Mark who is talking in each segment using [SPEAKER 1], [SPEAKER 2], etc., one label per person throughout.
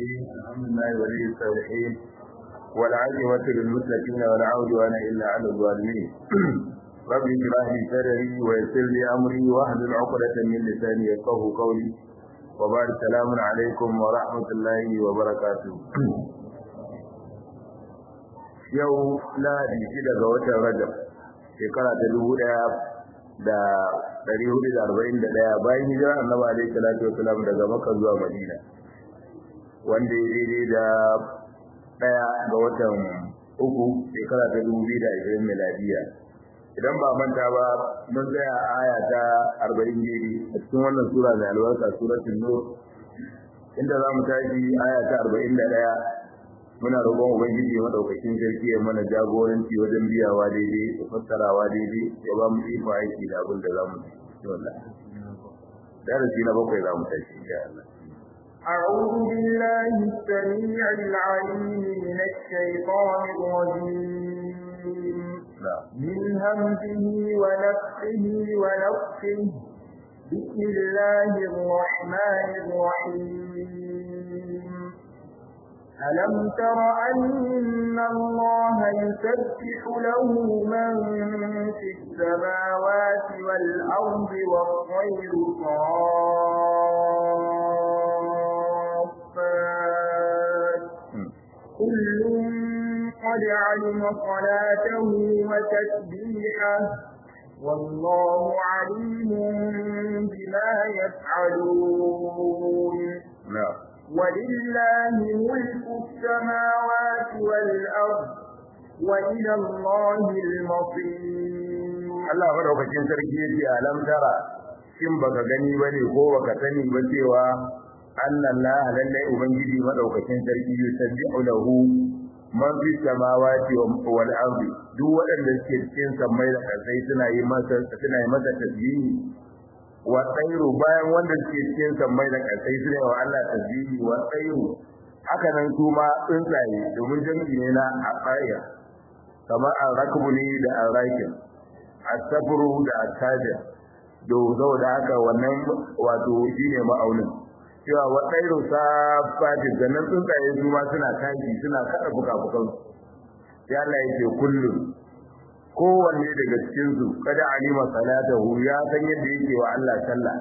[SPEAKER 1] الرحيم الحمد لله ولي الصالحين والعاقبة للمتقين ولا عدوان إلا على الظالمين رب اشرح لي صدري ويسر لي أمري واحلل عقدة من لساني يفقهوا قولي وبعد السلام عليكم ورحمة الله وبركاته yau lahadi shida ga watan rajab shekara ta dubu daya da dari hudu da arba'in da daya bayan hijira annabi alaihi salatu wasalam daga makka zuwa madina wanda ya daidai da daya ga watan uku shekara ta dubu biyu da ashirin miladiya idan ba manta ba mun tsaya a aya ta arba'in daidai a cikin wannan sura mai albarka suratul nur inda za mu tashi aya ta arba'in da daya muna roƙon ubangiji madaukakin sarki ya mana jagoranci wajen biyawa daidai da fassarawa daidai ya ba mu iko aiki da abin da za mu ci wallahi darasi na bakwai za mu tashi insha Allah
[SPEAKER 2] أعوذ بالله السميع العليم من الشيطان الرجيم من همزه ونفخه ونفخه بسم الله الرحمن الرحيم ألم تر أن الله يسبح له من في السماوات والأرض والطير صافات كل قد علم صلاته وتسبيحه والله عليم بما يفعلون
[SPEAKER 1] نعم
[SPEAKER 2] ولله ملك السماوات والأرض وإلى الله المصير
[SPEAKER 1] Allah madaukakin sarki yace alam tara shin baka gani bane ko baka sani ba cewa Allah lallai ubangiji madaukakin sarki yusabbihu lahu man fi samawati wal ardi duk waɗanda suke cikin samai da kasai suna yi masa suna yi masa tasbihi wa tsairu bayan wanda suke cikin sammai da ƙasai su ne wa Allah tasbihi wa tsairu haka nan su ma tsuntsaye domin jami'i ne na aqaya kamar al-rakbu ne da al-rakin as-sabru da al-tajir do saboda haka wannan wato shine ma'aunin cewa wa tsairu safati sannan tsuntsaye su ma suna tashi suna kada fuka-fukan sai Allah yake kullum kowanne daga cikinsu kada alima salatahu ya san yadda yake wa Allah sallah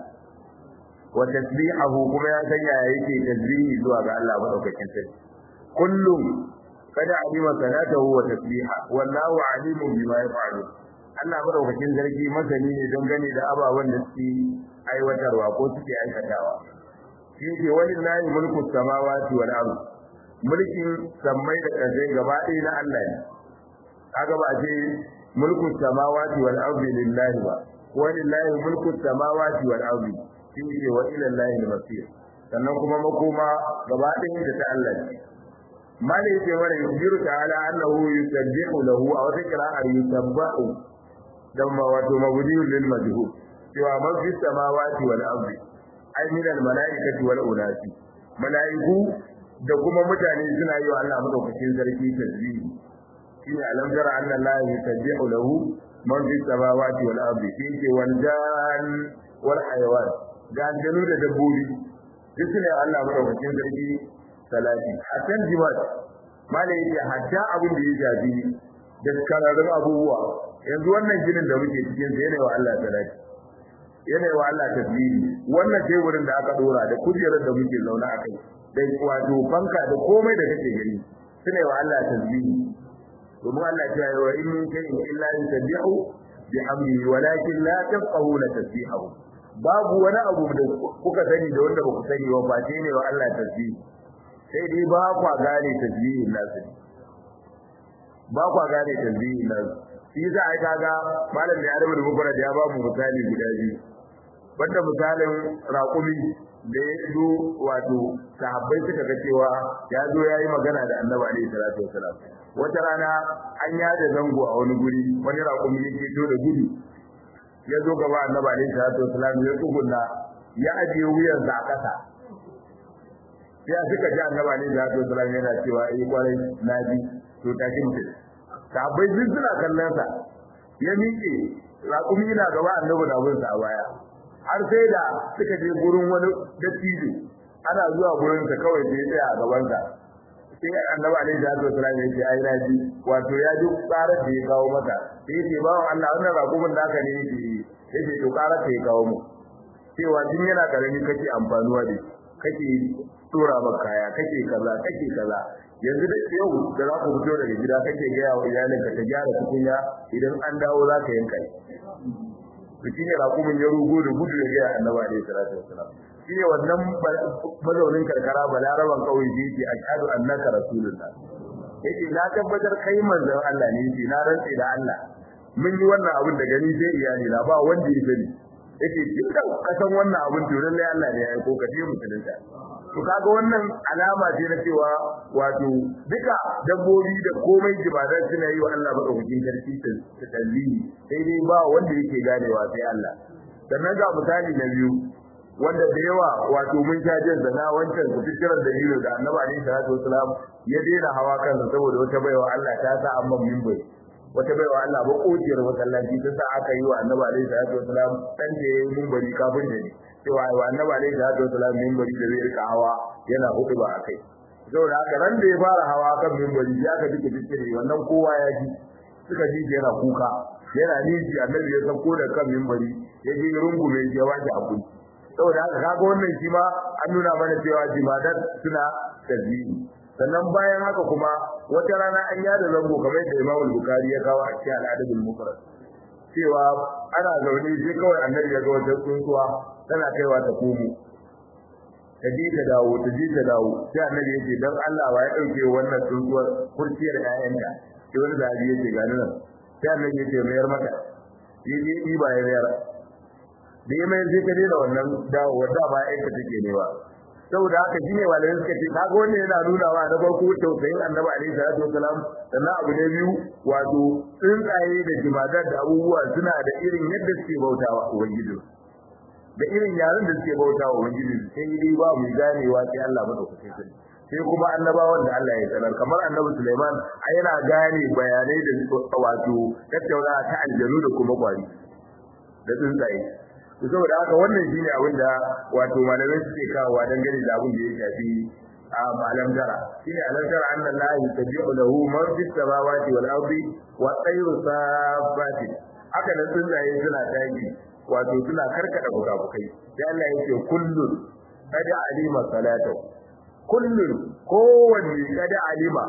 [SPEAKER 1] wa tasbihahu kuma ya san yaya yake tasbihi zuwa ga Allah madaukakin sarki kullum kada alima salatahu wa tasbiha wallahu alimun bima yaf'alu Allah madaukakin sarki masani ne don gane da ababen da suke aiwatarwa ko suke aikatawa shi ke walillahi mulku samawati wal ardh mulkin sammai da ƙasai gaba ɗaya na Allah ne kaga ba ce mulku samawati wal ardi lillahi ba wa lillahi mulku samawati wal ardi shi ne wa ila allahi al-masir sannan kuma makoma gaba ɗaya da ta Allah ne malai yake mana yujiru ta'ala annahu yusabbihu lahu aw tikra'ar yusabbahu dan ma wato mabudiyul lil majhul cewa man fi samawati wal ardi ay min al malaikati wal unasi malaiku da kuma mutane suna yi wa Allah madaukakin sarki tasbihi shine alam tara anna allaha yusabbihu lahu man fi samawati wal ardi shine wal jan wal hayawan gandanu da dabbobi duk ne Allah madaukakin sarki salati hasan jimat mala yake hatta abin da ya jabi da kararrun abubuwa yanzu wannan jinin da muke cikin sa yana wa Allah salati yana wa Allah tasbihi wannan teburin da aka dora da kujerar da muke zauna akai da wato banka da komai da kake gani sune wa Allah tasbihi domin Allah ya yi wa in min shay'in illa yusabbihu bihamdihi walakin la tafqahuna tasbihahu babu wani abu da kuka sani da wanda ba ku sani ba face ne wa Allah tasbihi sai dai ba kwa gane tasbihin nasu ba kwa gane tasbihin nasu shi za a kaga malam da ya rabu da mukwara da ya ba mu misali guda biyu wanda misalin raƙumi da ya zo wato sahabbai suka ga cewa ya zo ya yi magana da annabi alaihi salatu wasalam wata rana an yada zango a wani guri wani raƙumi ya keto da gudu ya zo gaba annabi alaihi salatu wasalam ya tsugunna ya ajiye wuyansa a ƙasa sai suka ji annabi alaihi salatu wasalam yana cewa eh kwarai na ji to tashi mutum sahabbai duk suna kallon sa ya miƙe raƙumi na gaba annabi na bin sa a baya har sai da suka je gurin wani dattijo ana zuwa gurin sa kawai sai ya a gaban sa sai annabi alaihi salatu wasallam ya ce ai naji wato ya ji karar da ya kawo mata sai ya ce bawan Allah wannan rakumin naka ne yake yake to karar ta ya kawo mu cewa tun yana karami kake amfanuwa da kake tura maka kaya kake kaza kake kaza yanzu da yau da za ku fito daga gida kake gaya wa iyalinka ta gyara tukunya idan an dawo za ka yanka to shine rakumin ya rugo da gudu ya gaya annabi alaihi salatu wasalam shine wannan mazaunin karkara balaraban kauye da yake ashhadu annaka rasulullah yake na tabbatar kai manzon Allah ne yake na rantse da Allah mun yi wannan abin da gani sai iyali na ba wanda ya sani yake tunda ka san wannan abin to lallai Allah ne ya aiko ka je musulunta to kaga wannan alama ce na cewa wato duka dabbobi da komai jibadan suna yi wa Allah madaukakin sarki ta dalili sai dai ba wanda yake ganewa sai Allah sannan ga misali na biyu wanda da yawa wato mun sha jin zana wancan su fikirar dalilin da Annabi alaihi salatu wasalam ya daina hawa kansa saboda wata baiwa Allah ta sa amma minbai wata baiwa Allah ba kociyar masallaci ta sa aka yi wa Annabi alaihi salatu wasalam dan da yayin minbari kafin da ni cewa wa Annabi alaihi salatu wasalam minbari da zai rika hawa yana hudu ba akai saboda haka ran da ya fara hawa kan minbari ya ka dike dike wannan kowa ya ji suka ji yana kuka yana niji Annabi ya sauko da kan minbari ya ji rungume ya waje abinci saboda haka kaga wannan shi ma an nuna mana cewa jimadat suna tasbihi sannan bayan haka kuma wata rana an yada zango kamar da Imam Bukhari ya kawo a cikin al-Adabul Mufrad cewa ana zaune sai kawai annabi ya ga wata tsuntsuwa tana kaiwa ta komo ta je ta dawo ta je ta dawo sai annabi ya ce dan Allah wa ya dauke wannan tsuntsuwar kurciyar ƴaƴanta sai wani zabi ya ce ga nan sai annabi ya ce mayar mata yi yi ba ya mayar da ya mai sai ka daina wannan dawo wadda ba aika take ne ba saboda haka shine malamin suka ce kaga wannan yana nuna wa na farko tausayin annabi alaihi salatu wasalam sannan abu na biyu wato tsuntsaye da jimadar da abubuwa suna da irin yadda suke bautawa ubangiji da irin yaren da suke bautawa ubangiji sai dai ba mu ganewa sai Allah madaukakin sarki sai kuma annabawan da Allah ya sanar kamar annabi Sulaiman ai yana gane bayanai da wato tattaunawa ta aljanu da kuma kwari da tsuntsaye to saboda haka wannan shine abin da wato malamai suke kawowa dangane da abin da ya shafi a malam dara shine alam tara anna allaha yusabbihu lahu man fis samawati wal ardi wa tayru safati haka nan tsuntsaye suna tashi wato suna karkada fukafukai sai Allah yake kullun kada alima salatu kullun kowanne kada alima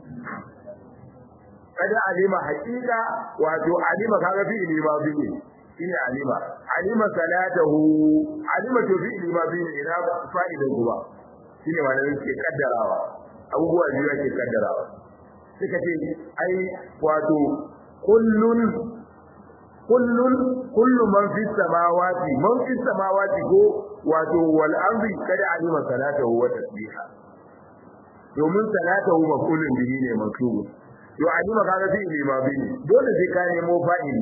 [SPEAKER 1] kada alima haqiqa wato alima kaga fi ilima bihi shine alima alima salatahu alima to fi ilima bihi ina fa'idan zuwa shine malamin ke kaddarawa abubuwa biyu ake kaddarawa suka ce ai wato kullun kullun kullu man fi samawati man fi samawati ko wato wal ardi kada alima salatahu wa tasbiha domin salatahu mafulun bihi ne maktubu to alima kaga fi ilima bihi dole sai ka nemo fa'ili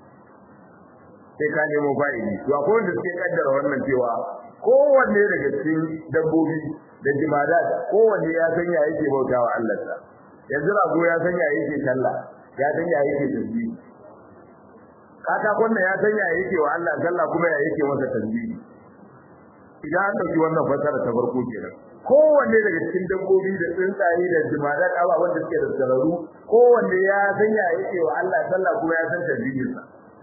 [SPEAKER 1] sai ka nemo fa'ili to akwai wanda suke kaddara wannan cewa kowanne daga cikin dabbobi da jimadat kowanne ya san ya yake bautawa Allah sa yanzu rago ya san ya yake sallah ya san ya yake tasbih kata kunna ya san ya yake wa Allah sallah kuma ya yake masa tasbih idan an dauki wannan fasara ta farko kenan kowanne daga cikin dabbobi da tsuntsaye da jimadat ababen da suke da sararu kowanne ya san ya yake wa Allah sallah kuma ya san tasbihinsa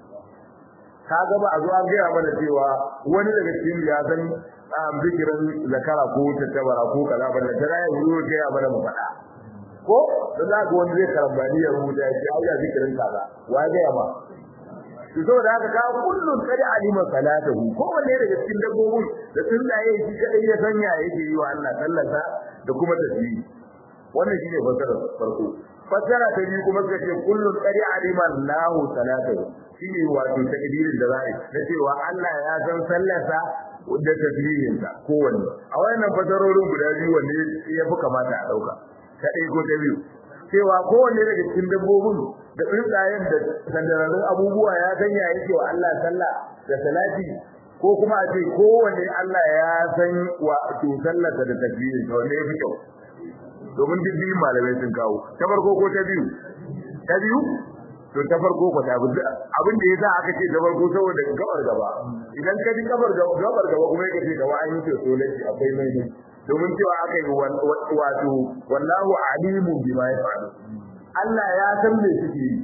[SPEAKER 1] kaga ba a zo an gaya mana cewa wani daga cikin ya san zikirin zakara ko tattabara ko kaza ba da tara ya zo gaya mana mu faɗa ko da za ga wani zai karambani ya rubuta ya ce auya zikirin kaza wa ya gaya ma to saboda haka ka kullun kada alima salatahu ko wanne daga cikin dabbobin da tsuntsaye shi kadai ya sanya yake yi wa Allah sallata da kuma tasbihi wannan shine fasarar farko fasara ta biyu kuma suka ce kullun qad alima Allahu salatahu shine wato takdirin da za'i na cewa Allah ya san sallarsa da tasbihin sa kowanne a wannan fasarorin guda biyu wanne ya fi kamata a dauka ta ɗaya ko ta biyu cewa kowanne daga cikin dabbobin da tsuntsayen da sandararrun abubuwa ya sanya yake wa Allah sallah da salati ko kuma a ce kowanne Allah ya san wato sallarsa da tasbihin sa wanne ya fi kyau domin duk biyun malamai sun kawo ta farko ko ta biyu ta biyu to ta farko ko ta abin da yasa aka ce ta farko saboda gabar gaba idan ka ji gabar gabar gaba kuma ka ce gaba an yi to dole akwai mai ne domin cewa aka yi wato wallahu alimu bima yaf'alu Allah ya san me suke yi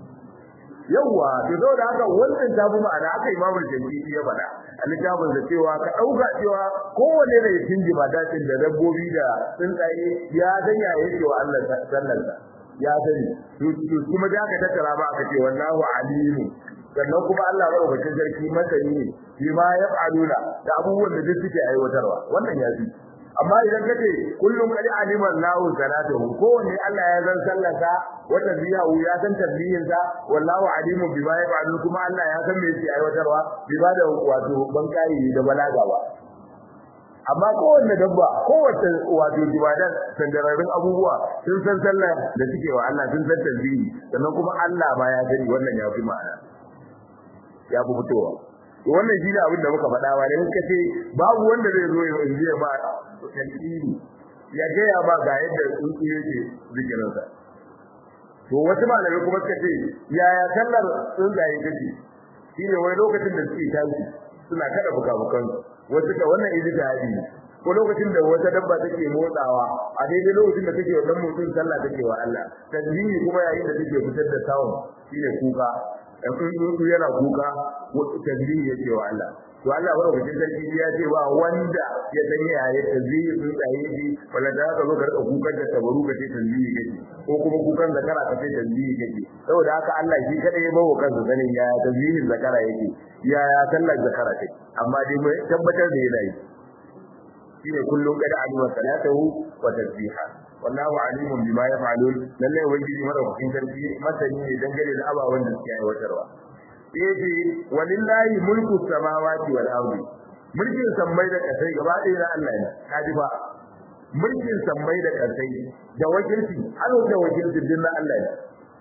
[SPEAKER 1] yawa to saboda haka wannan ta bi ma'ana aka imamu jami'i ya faɗa a littafin da cewa ka ɗauka cewa kowane da ya tinji ba dacin da dabbobi da tsuntsaye ya sanya yake wa Allah sallarsa ya sani to kuma da aka tattara ba aka ce wallahu alimu sannan kuma Allah madaukakin sarki masani ne shi ma ya fa'aluna da abubuwan da duk suke aiwatarwa wannan ya fi amma idan kace kullum kadi alima Allahu salatuhu kowanne Allah ya san sallarsa wa tasbihu ya san tasbihin sa wallahu alimun bima yaf'alun kuma Allah ya san me yake aiwatarwa bima da wato bankai da balaga ba amma kowanne dabba kowace wato jibadan sandararin abubuwa sun san sallar da suke wa Allah sun san tasbihi sannan kuma Allah ma ya sani wannan ya fi ma'ana ya fi fitowa wannan shi ne abin da muka faɗa ba da muka ce babu wanda zai zo ya injiya ba tasiri ya gaya ba ga yadda tsuntsu yake zikirinsa to wasu malamai kuma suka ce yaya sallar tsuntsaye take shi ne wani lokacin da suke tashi suna kada bukabukan wasu ka wannan ijtihadi ne ko lokacin da wata dabba take motsawa a daidai lokacin da take wannan motsin sallah take wa Allah tasbihi kuma yayin da take fitar da sound shine kuka dan tsuntsu yana kuka tasbihi yake wa Allah to Allah barkatun sarki ya ce ba wanda ya san ya yi tasbihi tsuntsaye ji wala da ka zo ka rika kukan da tabaru ka ce tasbihi kake ko kuma kukan zakara ka ce tasbihi kake saboda haka Allah shi kada ya bawo kansa sanin ya tasbihin zakara yake ya ya sallar zakara take amma dai mai tabbatar da yana yi shine kullum kada alima salatahu wa tasbiha wallahu alimun bima yaf'alun lalle ubangiji madaukakin sarki masani ne dangane da abawan da suke aiwatarwa yace walillahi mulku samawati wal ardi mulkin sammai da kasai gaba ɗaya na Allah ne kaji ba mulkin sammai da kasai da wakilci har da wakilci din na Allah ne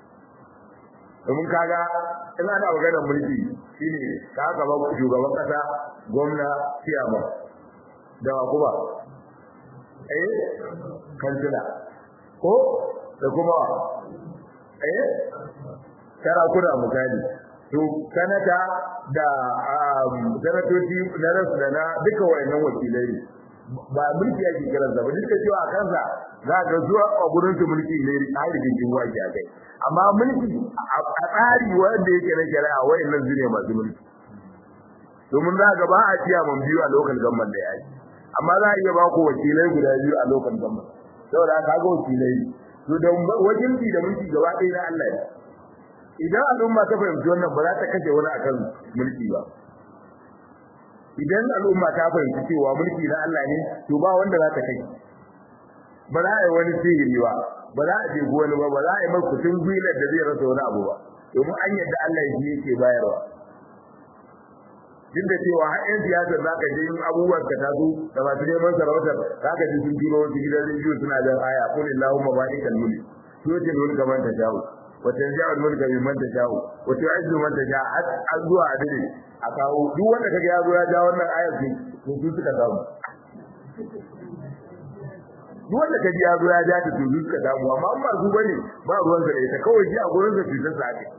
[SPEAKER 1] domin kaga in ana maganar mulki shine ka gaba shugaban kasa gwamna siyama da kuma eh kansila ko da kuma eh sarakuna misali to sanata da sanatoci na rasu da na duka wayannan wakilai ne ba mulki yake kiran sa ba duka cewa a kansa za ka zuwa a gurin su mulki ne a rigin waki a kai amma mulki a tsari wanda yake na shari'a wayannan zune masu mulki domin za ga ba a ciya man biyu a lokal gamban da yaki amma za a iya ba ku wakilai guda biyu a lokal gamban saboda ka ga wakilai to da wakilci da mulki gaba ɗaya na Allah ne idan al'umma ta fahimci wannan ba za ta kashe wani akan mulki ba idan al'umma ta fahimci cewa mulki na Allah ne to ba wanda za ta kashe ba za a yi wani sihiri ba ba za a je wani ba ba za a yi mai kutun gwilar da zai rasa wani abu ba domin an yadda Allah shi yake bayarwa duk da cewa har yan siyasa za ka je yin abubuwan ka taso da masu neman sarautar za ka ji sun turo wasu gidan rediyo suna da aya kulillahu mabalikal mulk tutil mulka man tashaa'u وتنزع الملك ممن تشاء وتعز من تشاء zuwa adili a kawo duk wanda kaga ya zo ya ja wannan ayar ce to su suka samu duk wanda kaga ya zo ya ja ta to su suka samu amma an ba su bane ba ruwan sa da ita kawai ji a gurin sa fitar sa ake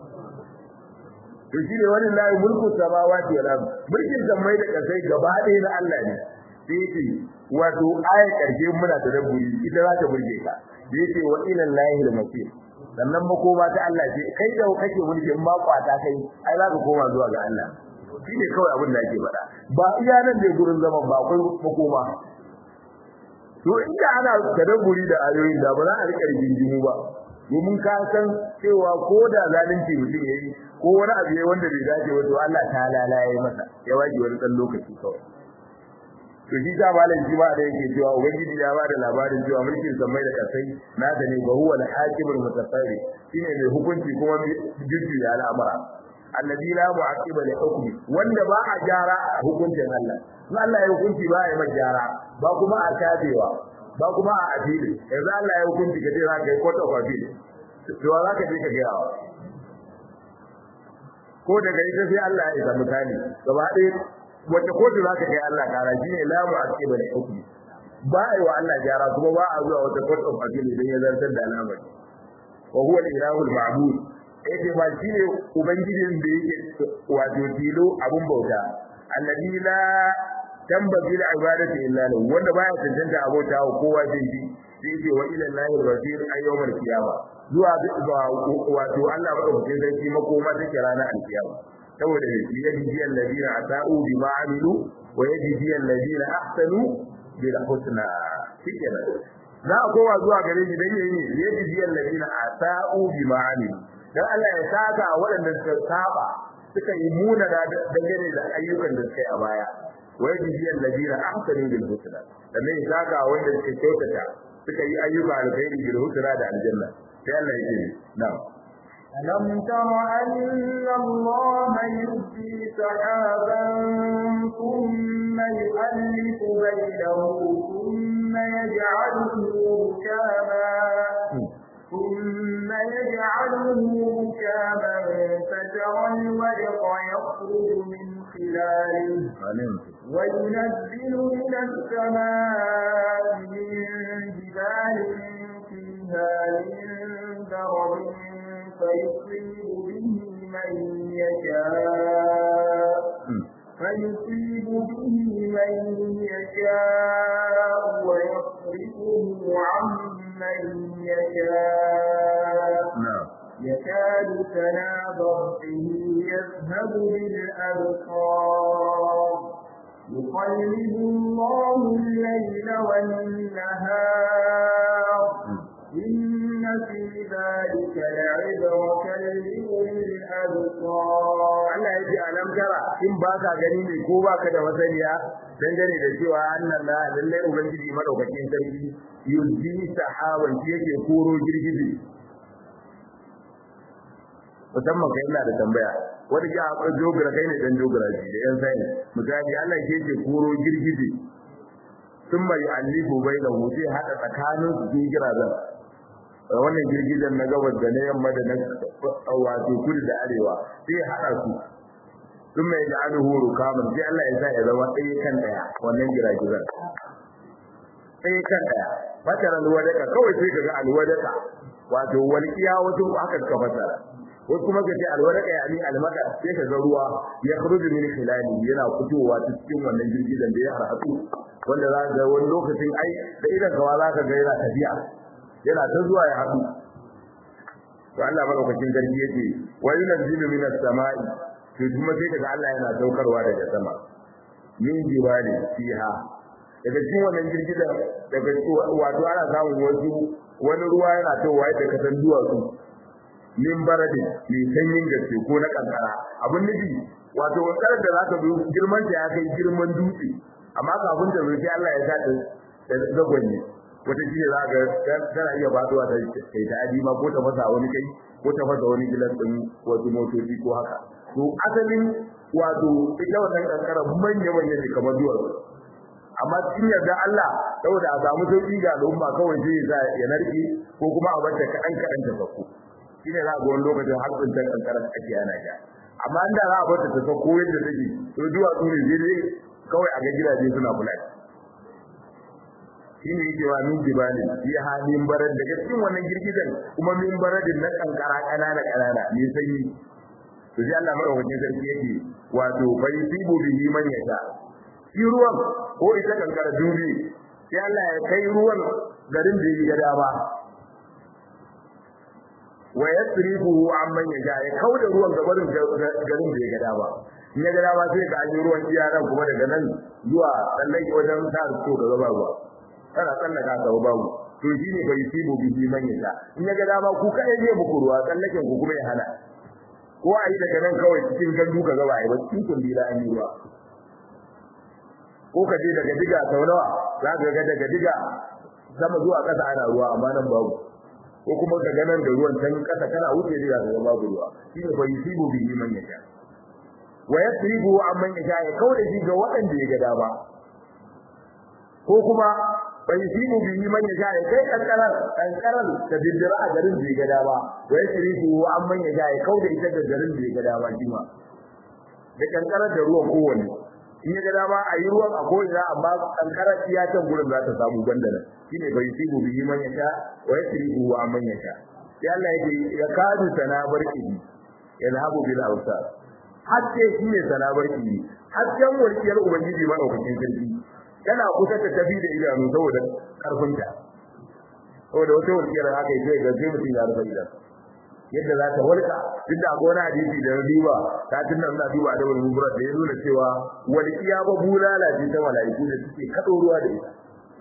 [SPEAKER 1] to shine wannan lahi mulku samawati wal ard mulkin samai da kasai gaba ɗaya na Allah ne sai ce wato ayar karshe muna da dabburi ita za ta burge ka yace wa ila lahi al-masir sannan makoma ta Allah ce kai da kake mulki in ba kwata kai ai za ka koma zuwa ga Allah shine kawai abin da ake faɗa ba iya nan ne gurin zaman ba akwai makoma to inda ana tadabburi da ayoyin da ba za a rika rigingimu ba domin ka san cewa ko da zalunci mutum yayi ko wani abu yayi wanda bai dace ba to Allah ta lalaye masa ya waje wani dan lokaci kawai to shi ta malam shi ba da yake cewa ubangiji ya ba da labarin cewa mulkin samai da kasai nasa ne ba huwa al-hakimul mutasarri shine mai hukunci kuma jujju ya al'amara alladhi la mu'aqiba li hukmi wanda ba a gyara a hukuncin Allah in Allah ya hukunci ba ya mai gyara ba kuma a kafewa ba kuma a afili yanzu Allah ya hukunci ka ce za ka yi court of appeal to za ka je ka ga yawa ko daga ita sai Allah ya isa misali gaba ɗaya wata kotu za ka kai Allah kara shi ne lamu a cikin bane hukumi ba a yi wa Allah gyara kuma ba a zuwa wata court of appeal idan ya zartar da al'amari wa huwa al-ilahu al-ma'bud yace ba shine ubangijin da yake wato tilo abun bauta alladhi la tambagi da ibadatu illa lahu wanda baya tantance abota wa kowa sai shi sai ce wa ila lahi al-basir ayyawmal qiyama zuwa ga wato Allah madaukakin sarki makoma take ranar alkiyama saboda ne yadi alladhina ata'u bima amilu wa yadi alladhina ahsanu bil husna shikenan za a kowa zuwa gare shi dan yayi ne yadi alladhina ata'u bima amilu dan Allah ya saka waɗanda suka saba suka yi muna da dangane da ayyukan da suka yi a baya wa yadi alladhina ahsanu bil husna dan ne saka wanda suka kyautata suka yi ayyuka alkhairi bil husna da aljanna sai Allah ya ce na'am
[SPEAKER 2] ألم تر أن الله يزجي سحابا ثم يؤلف بينه ثم يجعله ركاما ثم يجعله ركاما فترى الودق يخرج من خلاله وينزل من السماء من جبال فيها من درب فيصيب به من يشاء فيصيب به من يشاء ويصرفه عن من يشاء يكاد سنا برقه يذهب بالأبصار يقلب الله الليل والنهار إن في ذلك لعبرة لأولي الأبصار
[SPEAKER 1] Allah ya ce alam tara in ba ka gani ne ko ba ka da masaniya dangane da cewa annan la lallai ubangiji madaukakin sarki yuzi sahaban shi yake koro girgije musamman kai ina da tambaya wanda ya akwai jogura kai ne dan jogura shi da yan sai misali Allah ke yake koro girgije sun mai alifu bai da hutu hada tsakanin su girgira zan wannan girgijen na gabas da na yamma da na wato kudu da arewa sai hada su sun mai da aluhu rukaman sai Allah ya sa ya zama ɗaya kan ɗaya wannan giragizan ɗaya kan ɗaya fatar alwadaka kawai sai ka ga alwadaka wato walƙiya wasu haka suka fasara wasu kuma ka ce alwadaka ya ni almaka sai ka ga ruwa ya khruju min khilali yana fitowa ta cikin wannan girgizan da ya harhatu wanda za ka ga wani lokacin ai da idan kawa za ka ga yana tafiya yana ta zuwa ya haɗu to Allah madaukakin sarki yake wa yunzilu minas sama'i to kuma sai kaga Allah yana daukarwa daga sama min jibali fiha daga cikin wannan girgizar daga wato ana samun wasu wani ruwa yana towa da kasan duwatsu min baradin mai sanyin gaske ko na kankara abin nufi wato wankarar da zaka zo girman ta ya kai girman dutse amma kafin ta zo sai Allah ya sa ta zagwanye wata shi za ga tana iya faduwa ta kai ta adima ko ta fasa wani kai ko ta fasa wani gilas din wasu motoci ko haka to asalin wato ita wannan kankara manya manya ne kamar duwatsu amma cikin yarda Allah saboda a samu sauki ga al'umma kawai sai ya ya narke ko kuma a bata kaɗan kaɗan ta sauko shine za ga wani lokacin har tsintar kankara ake ana ja amma inda za a bata ta sauko yadda take to duwatsu ne zai kawai a ga gidaje suna kula shine yake wa min jibali fi halin barad daga cikin wannan girgizan kuma min baradin na kankara kanana kanana ne sanyi to sai Allah madaukakin sarki yake wato bai sibu bihi man yasha shi ruwan ko ita kankara dubi sai Allah ya kai ruwan garin da yi gada ba wa yasrifuhu amman yasha ya kauda ruwan gabarin garin da ya gada ba in ya gada ba sai ga an yi ruwan iyaran kuma daga nan zuwa tsallake wajen sa so da gaba ruwa kana tsallaka ka babu to shine bai sibu bihi man yasha in ya gada ba ku kai zai muku ruwa tsallaken ku kuma ya hana ko a yi daga nan kawai cikin gandu ka gaba a yi ba cikin kundila an yi ruwa ko ka je daga diga sau nawa za ka ga daga diga sama zuwa ƙasa ana ruwa amma nan babu ko kuma ka ga nan da ruwan can ƙasa kana wuce diga ka ga babu ruwa shi ne bai sibu bihi man yasha wa yasribu amman yasha ya kauda shi ga waɗanda ya ga dama ko kuma bai sibu bihi man yasha ya kai kankaran kankaran da bindira a garin da ya ga dama wa yasribu amman yasha ya kauda ita ga garin da ya ga dama shi ma da kankaran da ruwan kowanne in ya ga dama a yi ruwan a ko'ina amma kankara iya can gurin za ta samu gwanda nan shine bai sibu bihi man yasha wa yasribu wa man yasha ya Allah yake ya kadu sana barki yadhabu bil awsar hakke shi ne sana barki hakken walkiyar ubangiji ma daukakin sarki kana kusa ta tafi da idanu saboda karfinta saboda wata walkiyar haka yake ga sai mutum ya rufe idanu yadda za ta walka duk da gona hadisi da riba ta tunna ina duba da wani mubrat da ya nuna cewa walkiya ba bulala ce ta malaiku da suke kado ruwa da ita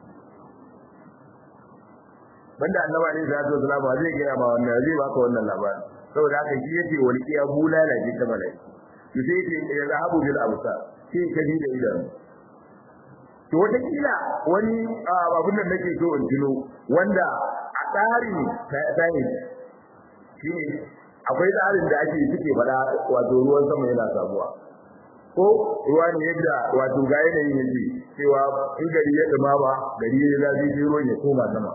[SPEAKER 1] banda annaba ne zai zo salama zai gaya ma wannan zai baka wannan labarin saboda haka shi yace walqiya bulala ce ta malai to sai yace ya zahabu bil absar sai ka ji da idan to wata kila wani abun nan nake so in tuno wanda a tsarin sai shine akwai tsarin da ake suke fada wato ruwan sama yana samuwa ko ruwa ne yadda wato ga yanayin yake cewa in gari ya dumama gari ya zafi sai ruwan ya koma sama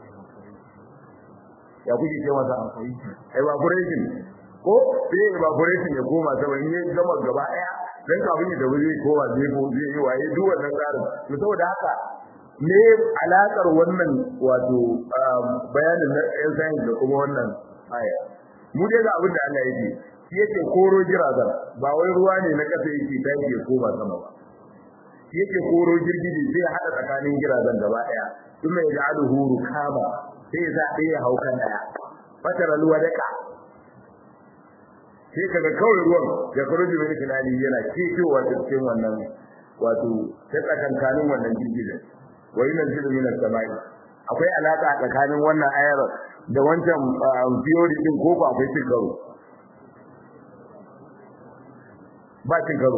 [SPEAKER 1] ya kuke ce masa evaporation ko sai evaporation ya koma sama in ya gama gaba daya dan kafin ya tafi zai koma zai ko zai yi waye duk wannan tsarin to saboda haka me alakar wannan wato bayanin na yan science da kuma wannan aya mu dai ga abin da Allah yake shi yake koro jirazan ba wai ruwa ne na kasa yake tashi ya koma sama ba shi yake koro girgiji zai hada tsakanin jirazan gaba daya kuma ya ja'aluhu rukama sai za a iya haukan daya fatar alwadaka sai kaga kawai ruwan ya kuruji mai tunani yana cewa ta cikin wannan wato ta tsakankanin wannan girgizin wa yana zilu min as-samai akwai alaka tsakanin wannan ayar da wancan theory din ko ba akwai cin karo ba cin karo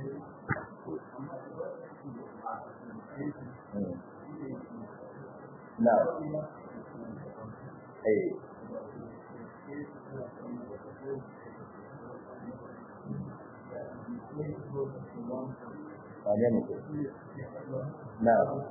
[SPEAKER 1] na eh wane ne na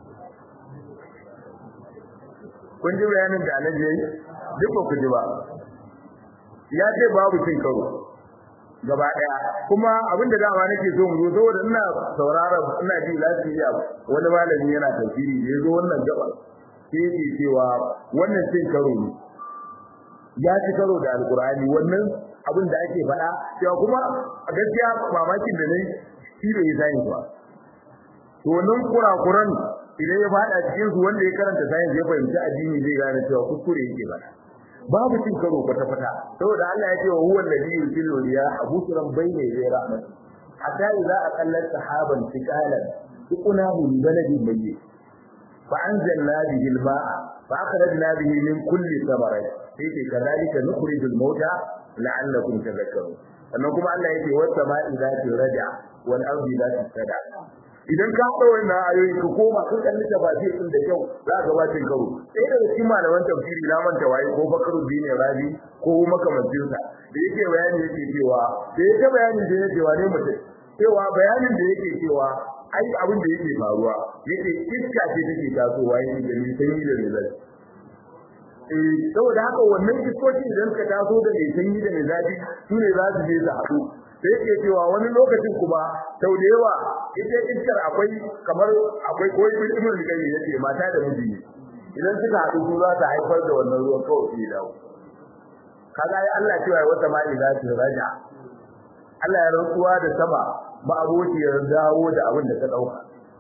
[SPEAKER 1] kun ji bayanin da alaji yayi duk ba ku ji ba ya ce babu cin karo gaba daya kuma abin da dama nake so mu zo saboda ina saurara ina ji lafiya wani malami yana tafsiri da yazo wannan gaba sai yake cewa wannan cin karo ne ya ci karo da alkur'ani wannan abin da ake faɗa cewa kuma a gaskiya mamakin da nayi shi bai sani ba to wannan kurakuran idan ya faɗa cikin su wanda ya karanta science ya fahimci addini zai gane cewa kuskure yake faɗa babu cin karo kwata kwata saboda Allah ya ce wa huwa alladhi yusillu riya abusuran bayna yaday rahmat hatta idza aqallat sahaban thiqalan tuqnahu min baladin mayyit fa anzalna bihi al-ma'a fa akhrajna bihi min kulli thamarat sai ke kadalika nukhrijul mauta la'allakum tadhakkarun sannan kuma Allah yake wa sama'i zati raja wal ardi zati sada idan ka haɗa wannan ayoyi ka koma ka kalli tafsir din da kyau za ka bacin karo sai daga cikin malaman tafsiri na manta waye ko bakaru dine rabi ko makamancin sa da yake bayani yake cewa da yake bayani da yake cewa ne mutum cewa bayanin da yake cewa ai abin da yake faruwa yake iska ce take tasowa yake da ni sanyi da ni zai eh saboda haka wannan iskoki idan ka taso da mai sanyi da mai zafi su ne za su je su haɗu sai yake cewa wani lokacin kuma sau da yawa ita iskar akwai kamar akwai ko ibn ibn al-qayyim yace mata da miji idan suka haɗu su za ta haifar da wannan ruwan kawai sai dawo kaga ai Allah cewa wata ma idza raja Allah ya rantsuwa da sama ba aboki ya dawo da abin da ta dauka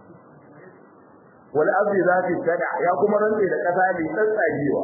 [SPEAKER 1] wal ardi zati sada ya kuma rantsi da kasa mai tsatsagewa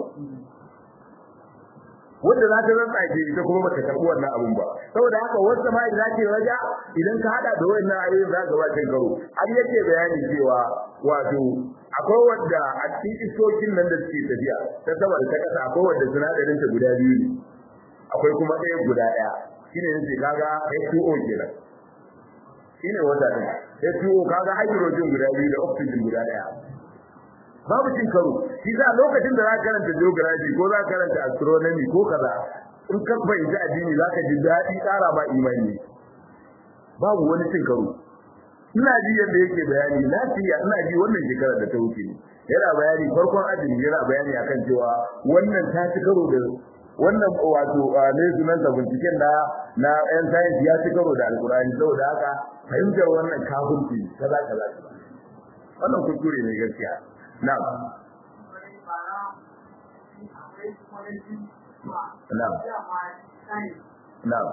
[SPEAKER 1] wanda za ta rantsake ita kuma bata karbi wannan abun ba saboda haka wanda ma idan ke raja idan ka hada da wannan ayoyin za ka bacin karo har yake bayani cewa wato akwai wanda a cikin isokin nan da suke tafiya ta sama da ta kasa akwai wanda sinadarin ta guda biyu ne akwai kuma ɗaya guda ɗaya shine yace kaga H2O kenan shine wata din H2O kaga hydrogen guda biyu da oxygen guda ɗaya babu cin karo shi za lokacin da za ka karanta geography ko za ka karanta astronomy ko kaza in ka fahimci addini za ka ji daɗi ƙara ba imani babu wani cin karo ina ji yadda yake bayani lafiya ina ji wannan shekarar da ta wuce yana bayani farkon addini yana bayani akan cewa wannan ta ci karo da wannan wato ne sunan sa binciken na na yan science ya ci karo da alkurani saboda haka fahimtar wannan kafirci kaza kaza wannan kuskure ne gaskiya Na'am. na'am na'am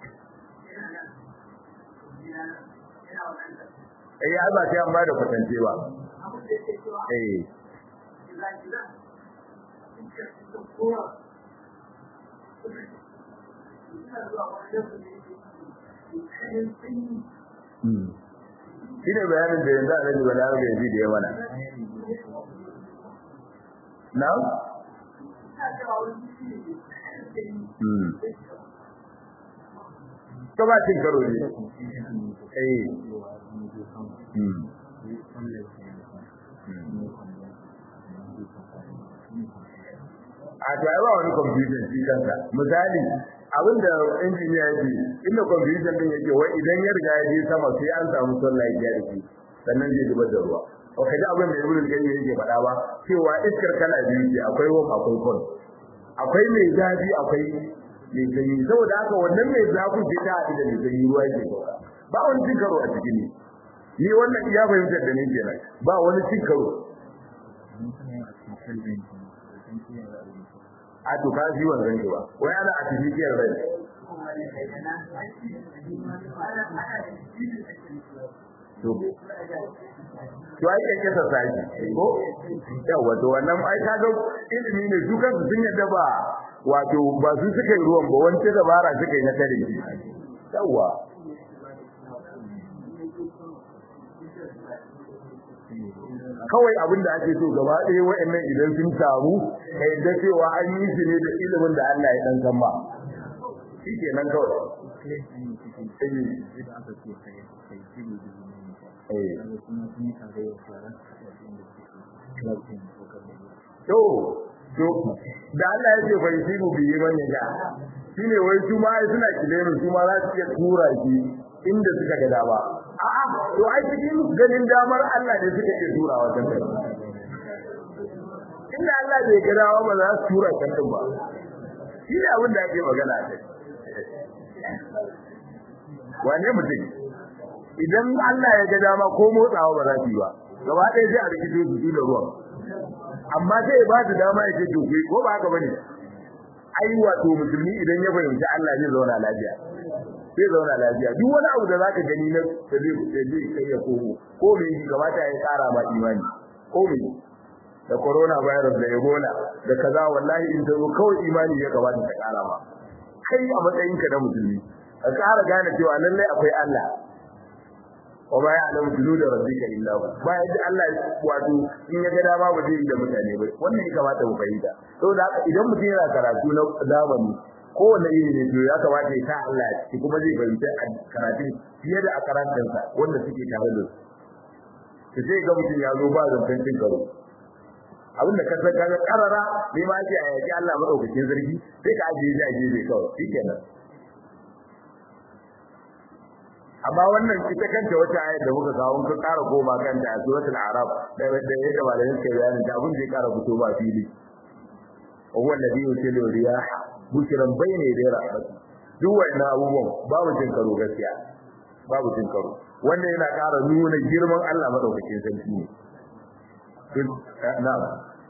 [SPEAKER 1] eh ya ba sai an ba da kwatance ba eh shi ne bayanin da yanzu a rage bala ga yanzu da ya mana na? ka ba cin karo ne eh a to ai ba wani confusion shi kanka misali abinda injiniya yake inda confusion din yake wai idan ya riga ya je sama sai an samu sunlight ya rike sannan zai zubar da ruwa o kaji abin da ibnu qayyim yake faɗa ba cewa iskar kala biyu ce akwai warm akwai cold akwai mai zafi akwai mai sanyi saboda haka wannan mai zafi sai ta haɗu da mai sanyi ruwa yake sauka ba wani cin karo a cikin ni ni wannan iya fahimtar da ni kenan ba wani cin karo a to ka ji wannan ba wai ana artificial rai to to ai kake sa sai ko yawa to wannan ai kaga ilimi ne su kansu sun yadda ba wato ba su suka yi ruwan ba wance dabara suka yi na tare shi yawa kawai abin da ake so gaba ɗaya wa'annan idan sun samu ka yadda cewa an yi shi ne da ilimin da Allah ya dan san ba shi ke nan kawai to to da Allah ya ce bai shi bi yi bane ga shine wai su ma suna kilemi su ma za su iya tura shi inda suka ga dama a'a to ai cikin ganin damar Allah ne suka iya tura wa kan inda Allah bai ga dama ba za su tura kan ba shi ne abin da ake magana kai wane mutum idan Allah ya ga dama ko motsawa ba za su yi ba gaba ɗaya sai a rikito su da ruwan amma sai ya ba su dama ya ce to ko ba haka bane ai wato musulmi idan ya fahimci Allah zai zauna lafiya sai zauna lafiya duk wani abu da zaka gani na da zai zai kai ya komo ko me yi kamata ya tsara ma imani ko me da corona virus da ebola da kaza wallahi in zo kawai imani ya kamata ta kara ma kai a matsayin ka na musulmi ka kara gane cewa lallai akwai Allah wa ma ya'lamu junuda rabbika illa hu ba yadda Allah wato in ya ga dama ba zai yi da mutane ba wannan ya kamata mu fahimta saboda haka idan mutum yana karatu na zamani kowane iri ne to ya kamata ya sa Allah shi kuma zai fahimta a karatun fiye da a karantarsa wanda suke tare da su sai ga mutum ya zo ba zancen cin karo abinda ka san kaga karara ne ma ake a yaki Allah madaukakin sarki sai ka ajiye shi a gefe kawai shikenan amma wannan ita kanta wata ayar da muka kawo ka ƙara koma kanta a suratul arab da da yadda malamin suka bayani ta abin da ya ƙara fito ba fili huwa alladhi yusilu riyaha bushran bayna yaday rahmati duk wannan abubuwan babu cin karo gaskiya babu cin karo wannan yana ƙara nuna girman Allah madaukakin sarki ne na'am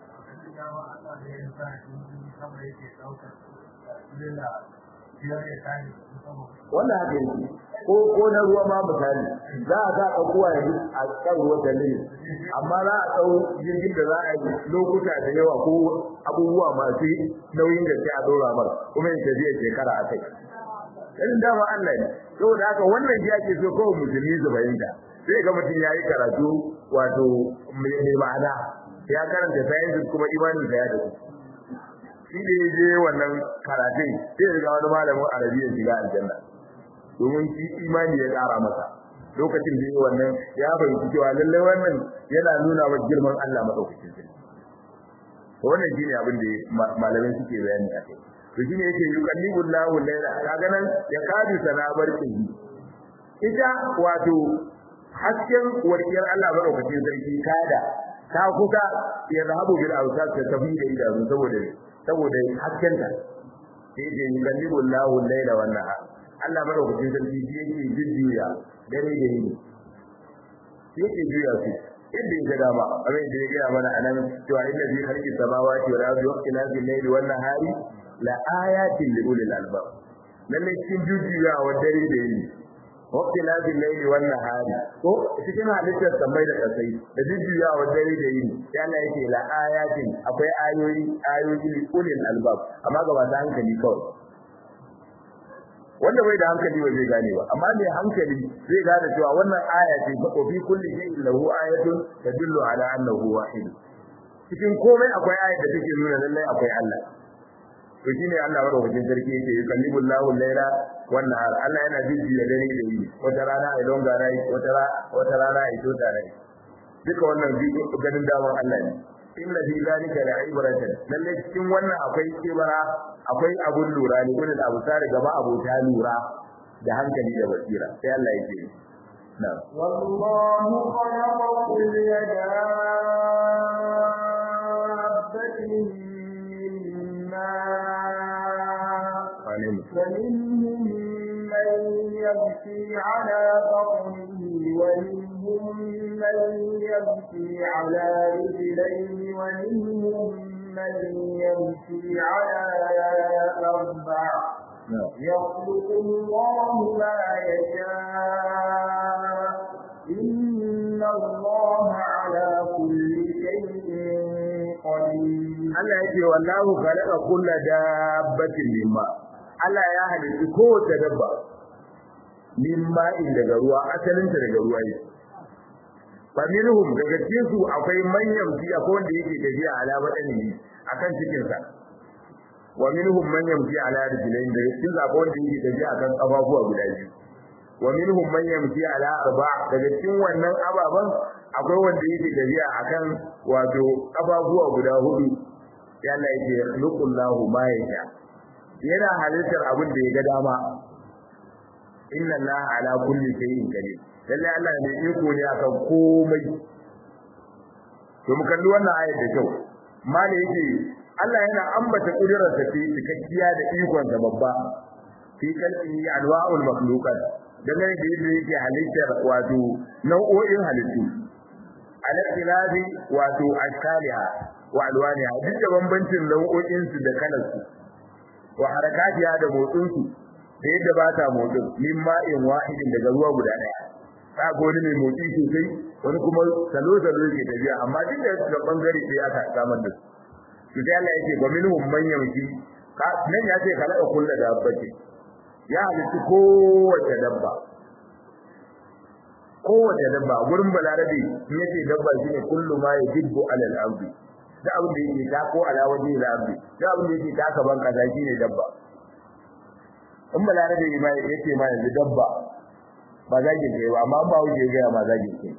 [SPEAKER 1] wannan haka yake ko ko na ruwa ma misali za a ga ɗaukuwa yanzu a kan ruwa da ne amma za a ɗau jirgin da za a yi lokuta da yawa ko abubuwa masu nauyin da sai a ɗora mar kuma ya tafiya shekara a kai irin dama Allah ne saboda haka wannan shi ake so kawai musulmi su fahimta sai ga mutum ya yi karatu wato mai ma'ana ya karanta sciences kuma imanin sa ya da shi da ya je wannan karatun sai ya ga wani malamin arabiya shiga aljanna domin shi imani ya ƙara masa lokacin da yi wannan ya fahimci cewa lallai wannan yana nuna wa girman Allah madaukakin sarki wannan shine abin da malamai suke bayani a kai to shine yake yuqallibu Allahu layla kaga nan ya kadu sana barkin ita wato hasken warkiyar Allah madaukakin sarki kada ta kuka ya zahabu bil awsat ta tafi da idanu saboda saboda haskenta sai yake yuqallibu Allahu layla wan nahar Allah madaukakin sarki shi yake jujjuya dare da yini shi yake juya su yadda ya dama abin da ya gaya mana a nan cewa inda zai harki samawati wa ardi wa ikhtilafi al-layli wan nahari la ayatin li ulil albab lalle cikin jujjuyawa dare da yini wakti lazim laili wan nahari ko cikin halittar samai da kasai da jujjuyawa dare da yini ya Allah yake la ayatin akwai ayoyi ayoyi li ulil albab amma ga masu hankali kawai wanda bai da hankali ba zai gane ba amma mai hankali zai gane cewa wannan aya ce fa fi kulli shay'in lahu ayatun tadullu ala annahu wahid cikin komai akwai ayat da take nuna lallai akwai Allah to shine Allah madaukakin sarki yake yukallibu Allahu al-laila wan nahar Allah yana jiji da dare da yini wata rana ai longa rai wata rana wata rana ai tota rai duka wannan ganin daman Allah ne inna fi zalika la'ibratan lalle cikin wannan akwai kibara akwai abun lura ne gudun abu tare gaba abota lura da hankali da basira sai Allah yake na'am
[SPEAKER 2] wallahu khalaqa kulli dabbatin فمنهم من يمشي على بطنه ومنهم من يمشي على رجلين ومنهم من يمشي على أربع يخلق الله ما يشاء إن الله على كل شيء قدير
[SPEAKER 1] Allah yake wallahu khalaqa kulla dabbatin mimma Allah ya halitta kowace dabba mimma in daga ruwa asalin ta daga ruwa ne faminhum daga cikin su akwai manyan fi akwai wanda yake tafiya ala wadani akan cikin sa wa minhum man yamshi ala rijlain daga cikin su akwai wanda yake tafiya akan kafafuwa guda biyu wa minhum man yamshi ala arba daga cikin wannan ababan akwai wanda yake tafiya akan wato kafafuwa guda hudu yalla yake yakhluqullahu ma yasha yana halittar abin da ya ga dama inna allaha ala kulli shay'in qadir lalle Allah ne iko ne akan komai to mu kalli wannan ayat da kyau mali yake Allah yana ambata kudirar sa ce cikakkiya da ikon sa babba fi kalbi anwa'ul makhluqat dangane da yadda yake halittar wato nau'o'in halittu al-ikhtilafi wato ashkaliha wa alwaniha duk da bambancin nau'o'in su da kalarsu wa harakatiha da motsin su da yadda ba ta motsin min ma'in wahidin daga ruwa guda daya ba ga wani mai motsi sosai wani kuma salo salo yake tafiya amma duk da bangare sai aka samar da su sai Allah yake wa minhum man yamshi nan ya ce kalaka kullu dabbati ya halitta kowace dabba kowace dabba gurin balarabe in yace dabba shine kullu ma yajibbu alal ardi da abin da yake ta ko ala waje da ardi da abin da yake ta ka ban kaza shine dabba in balarabe ma yace ma yanzu dabba ba za ki kai ba amma ba wuce ga ma za ki kai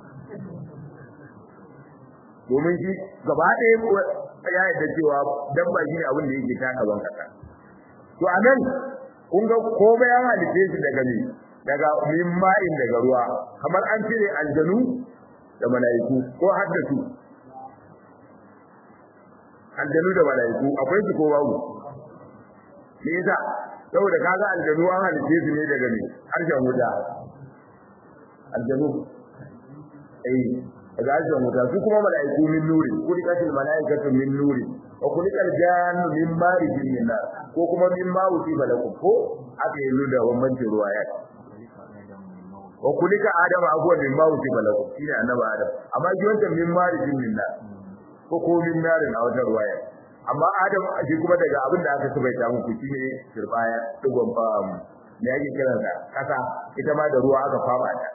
[SPEAKER 1] domin shi gaba ɗaya ya yadda cewa dabba shine abin da yake ta ka ban kaza to anan kun ga komai an halice shi daga ne daga min ma'in daga ruwa kamar an cire aljanu da mala'iku ko haddatu aljanu da mala'iku akwai su ko babu me yasa saboda kaga aljanu an halice su ne daga ne harshen wuta aljanu eh daga harshen wuta su kuma mala'iku min nuri kulikatul mala'ikatu min nuri wa kulikal jannu min marijin min nar ko kuma min ma wuti balakum ko aka yi da bambancin ruwa ya wa kulika adama abuwa min ma wuti balakum shine annabi adam amma shi wancan min marijin min nar ko ko min narin a wata ruwaya amma adam shi kuma daga abin da aka subaita muku shine turbaya digon fa me yake kiran sa kasa ita ma da ruwa aka fama ta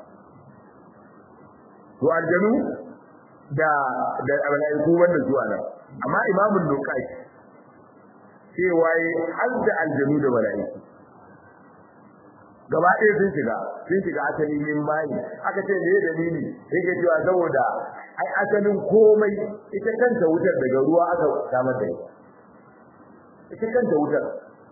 [SPEAKER 1] to aljanu da da malaiku wanda zuwa nan amma imamul lukai cewa yi har da aljanu da malaiku gaba ɗaya sun shiga sun shiga asali min bayi aka ce me dalili yake cewa saboda ai asalin komai ita kanta wutar daga ruwa aka samar da ita ita kanta wutar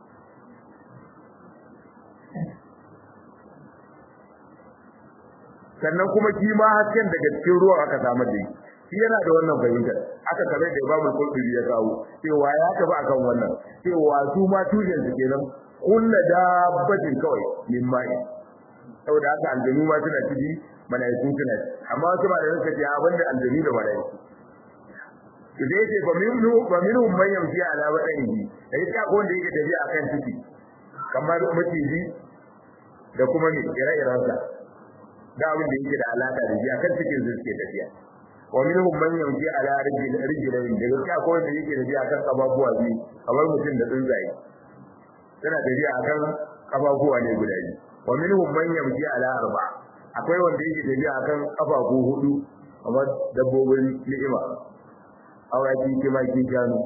[SPEAKER 1] sannan kuma shi ma hasken daga cikin ruwa aka samar da shi shi yana da wannan fahimtar aka kare da Imam Qurtubi ya kawo cewa ya tafi akan wannan cewa su ma tushen su kenan kullu dabbatin kawai min mai saboda haka aljanu ma suna ciki malaiku suna amma wasu malamai suka ce abin da aljanu da malaiku zai ce ba minhu ba minhu man yamshi ala batanihi sai ka ko wanda yake tafiya akan ciki kamar maciji da kuma ne ire-iren sa da abin da yake da alaka da shi akan cikin su suke tafiya wa minhum man yamshi ala rijlayn da gaskiya ko wanda yake tafiya akan kafafuwa biyu kamar mutum da tsuntsaye suna tafiya akan kafafuwa ne guda biyu wa minhum man yamshi ala arba akwai wanda yake tafiya akan kafafu hudu kamar dabbobin ni'ima awaki kimaki shanu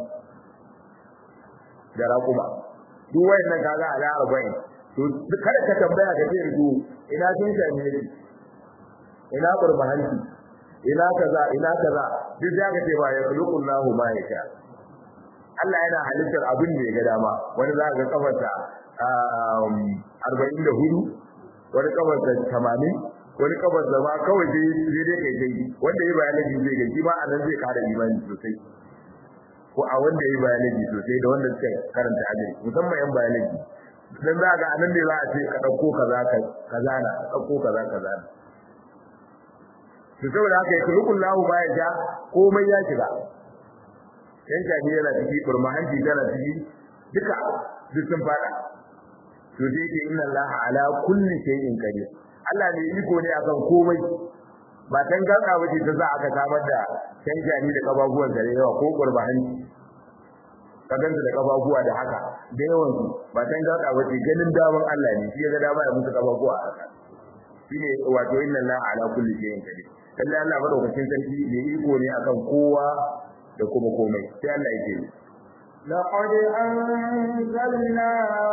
[SPEAKER 1] da raƙuma duk wayannan kaga ala arba'in to kada ka tambaya ka ce to ina sun same shi ina qurbahanci ina kaza ina kaza duk zaka ce ba ya khuluqullahu ma yasha Allah yana halittar abin da ya ga dama wani za ga kafarsa arba'in da hudu wani kafarsa tamanin wani kafarsa ma kawai sai dai kai kai wanda ya biology zai ga shi ma a nan zai kara imani sosai ko a wanda ya biology sosai da wanda suka karanta agri musamman yan biology dan za ga anan ne za a ce ka dauko kaza ka kaza na dauko kaza kaza na to saboda haka yake rukun lahu baya ja komai ya shiga yan jami yana ciki burmahanci tana ciki duka duk sun fada to dai ke inna allaha ala kulli shay'in qadir Allah ne iko ne akan komai ba tan gaka bace ta za aka samar da yan jami da kababuwan da yawa ko burmahanci ka ganta da kababuwa da haka da yawan su ba tan gaka bace ganin daman Allah ne shi ya ga dama ya musu kababuwa haka shine wato inna allaha ala kulli shay'in qadir lalle Allah madaukakin sarki ne iko ne akan kowa da kuma komai sai Allah yake
[SPEAKER 2] لقد أنزلنا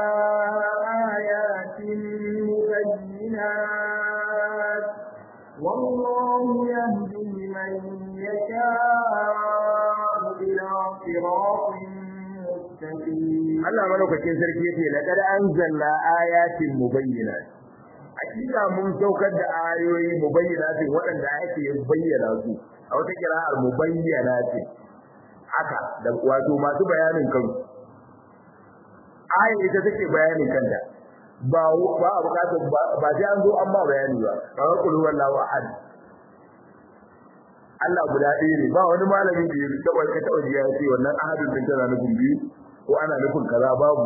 [SPEAKER 2] آيات مبينات والله يهدي من يشاء إلى صراط مستقيم
[SPEAKER 1] Allah madaukakin sarki yake laqad anzalna ayatin mubayyinat hakika mun saukar da ayoyi mubayyinatin waɗanda ake bayyana su a wata kira'ar mubayyanatin haka da wato masu bayanin kansu aya ita take bayanin kanta ba ba a bukatar ba sai an zo an ba bayani ba kawai kullu wallahu ahad Allah guda ɗaya ne ba wani malami da ya taɓa ka taɓa ji ya ce wannan ahadin din tana nufin biyu ko ana nufin kaza babu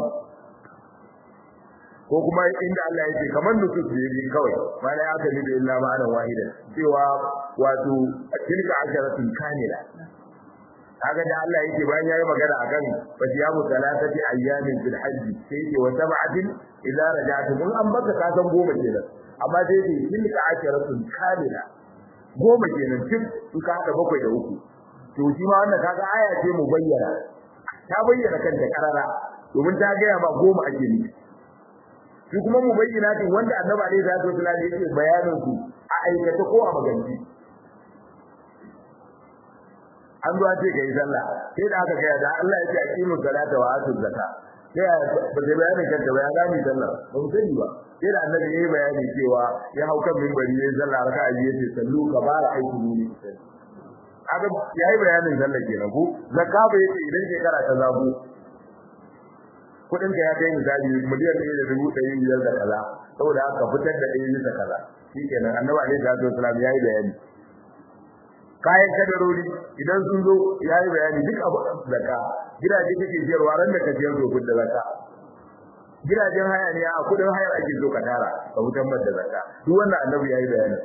[SPEAKER 1] ko kuma inda Allah yake kamar nusus ne kawai mana ya kalli da illa ma'anan wahidan cewa wato tilka asharatun kamila kaga da Allah yake bayan yayi magana akan fasiyamu salatati ayyamin fil hajj sai yake wa sab'atin idza raja'tum mun an baka ka san goma kenan amma sai yake tilka asharatun kamila goma kenan tun in ka hada bakwai da uku to shi ma wannan kaga aya ce mu bayyana ta bayyana kanta karara domin ta ga ma goma ake nufi shi kuma mu bayyana din wanda annabi alaihi salatu wasallam yake bayanin su a aikata ko a maganci an zuwa ce kai sallah sai da aka gaya da Allah ya ce aqimu salata wa atu zakka sai ba zai bayanin kanta ba ya gani sallah ba mu sani ba sai da annabi yayi bayani cewa ya hau kan minbari yayin sallah raka'a biyu yace sallu ka bara aiki ne aka yayi bayanin sallah kenan ko zakka ba yace idan shekara ta zago kudin ka ya kai misali miliyan ɗaya da dubu ɗari biyar da kaza saboda haka fitar da ɗaya bisa kaza shikenan annabi alaihi salatu wasallam yayi bayani kayan kadarori idan sun zo yayi bayani duk abu zakka gidaje kake siyarwa ran da ka siyar to da zakka gidajen haya ne a kudin hayar ake so ka tara ka fitar da zakka duk wannan annabi yayi bayani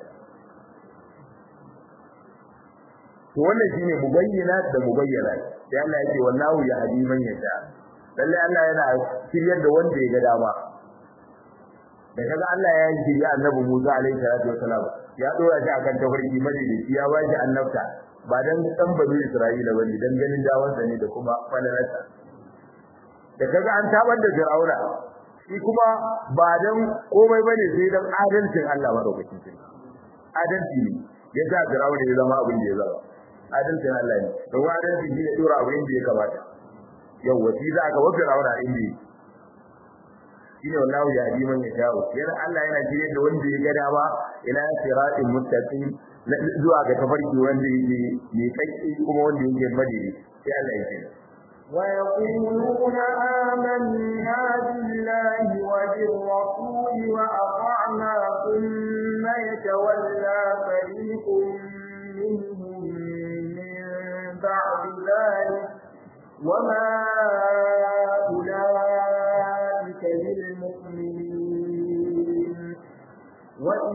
[SPEAKER 1] to wannan shine mubayyinat da mubayyanat sai Allah yake wallahu yahdi man yasha lalle Allah yana shiryar da wanda ya ga dama da kaga Allah ya shirya annabi Musa alaihi salatu wasalam ya dora shi akan tafarki madaidaci ya ba shi annabta ba dan dan bazu Isra'ila bane dan ganin dawansa ne da kuma falalarsa da kaga an tabar da Fir'auna shi kuma ba dan komai bane sai dan adalcin Allah madaukakin sarki adalci ne ya sa Fir'auna ya zama abin da ya zama adalcin Allah ne don adalci ne ya dora abin da ya kamata yau wasi za ka wa Fir'auna inda shine wallahu ya hadi man yasha'u yana Allah yana jire da wanda ya ga dama ila siratin muttaqin zuwa ga tafarki wanda yake ne kai kuma wanda yake madidi sai Allah ya ce
[SPEAKER 2] ويقولون آمنا بالله وبالرسول وأطعنا ثم يتولى فريق منهم من بعد ذلك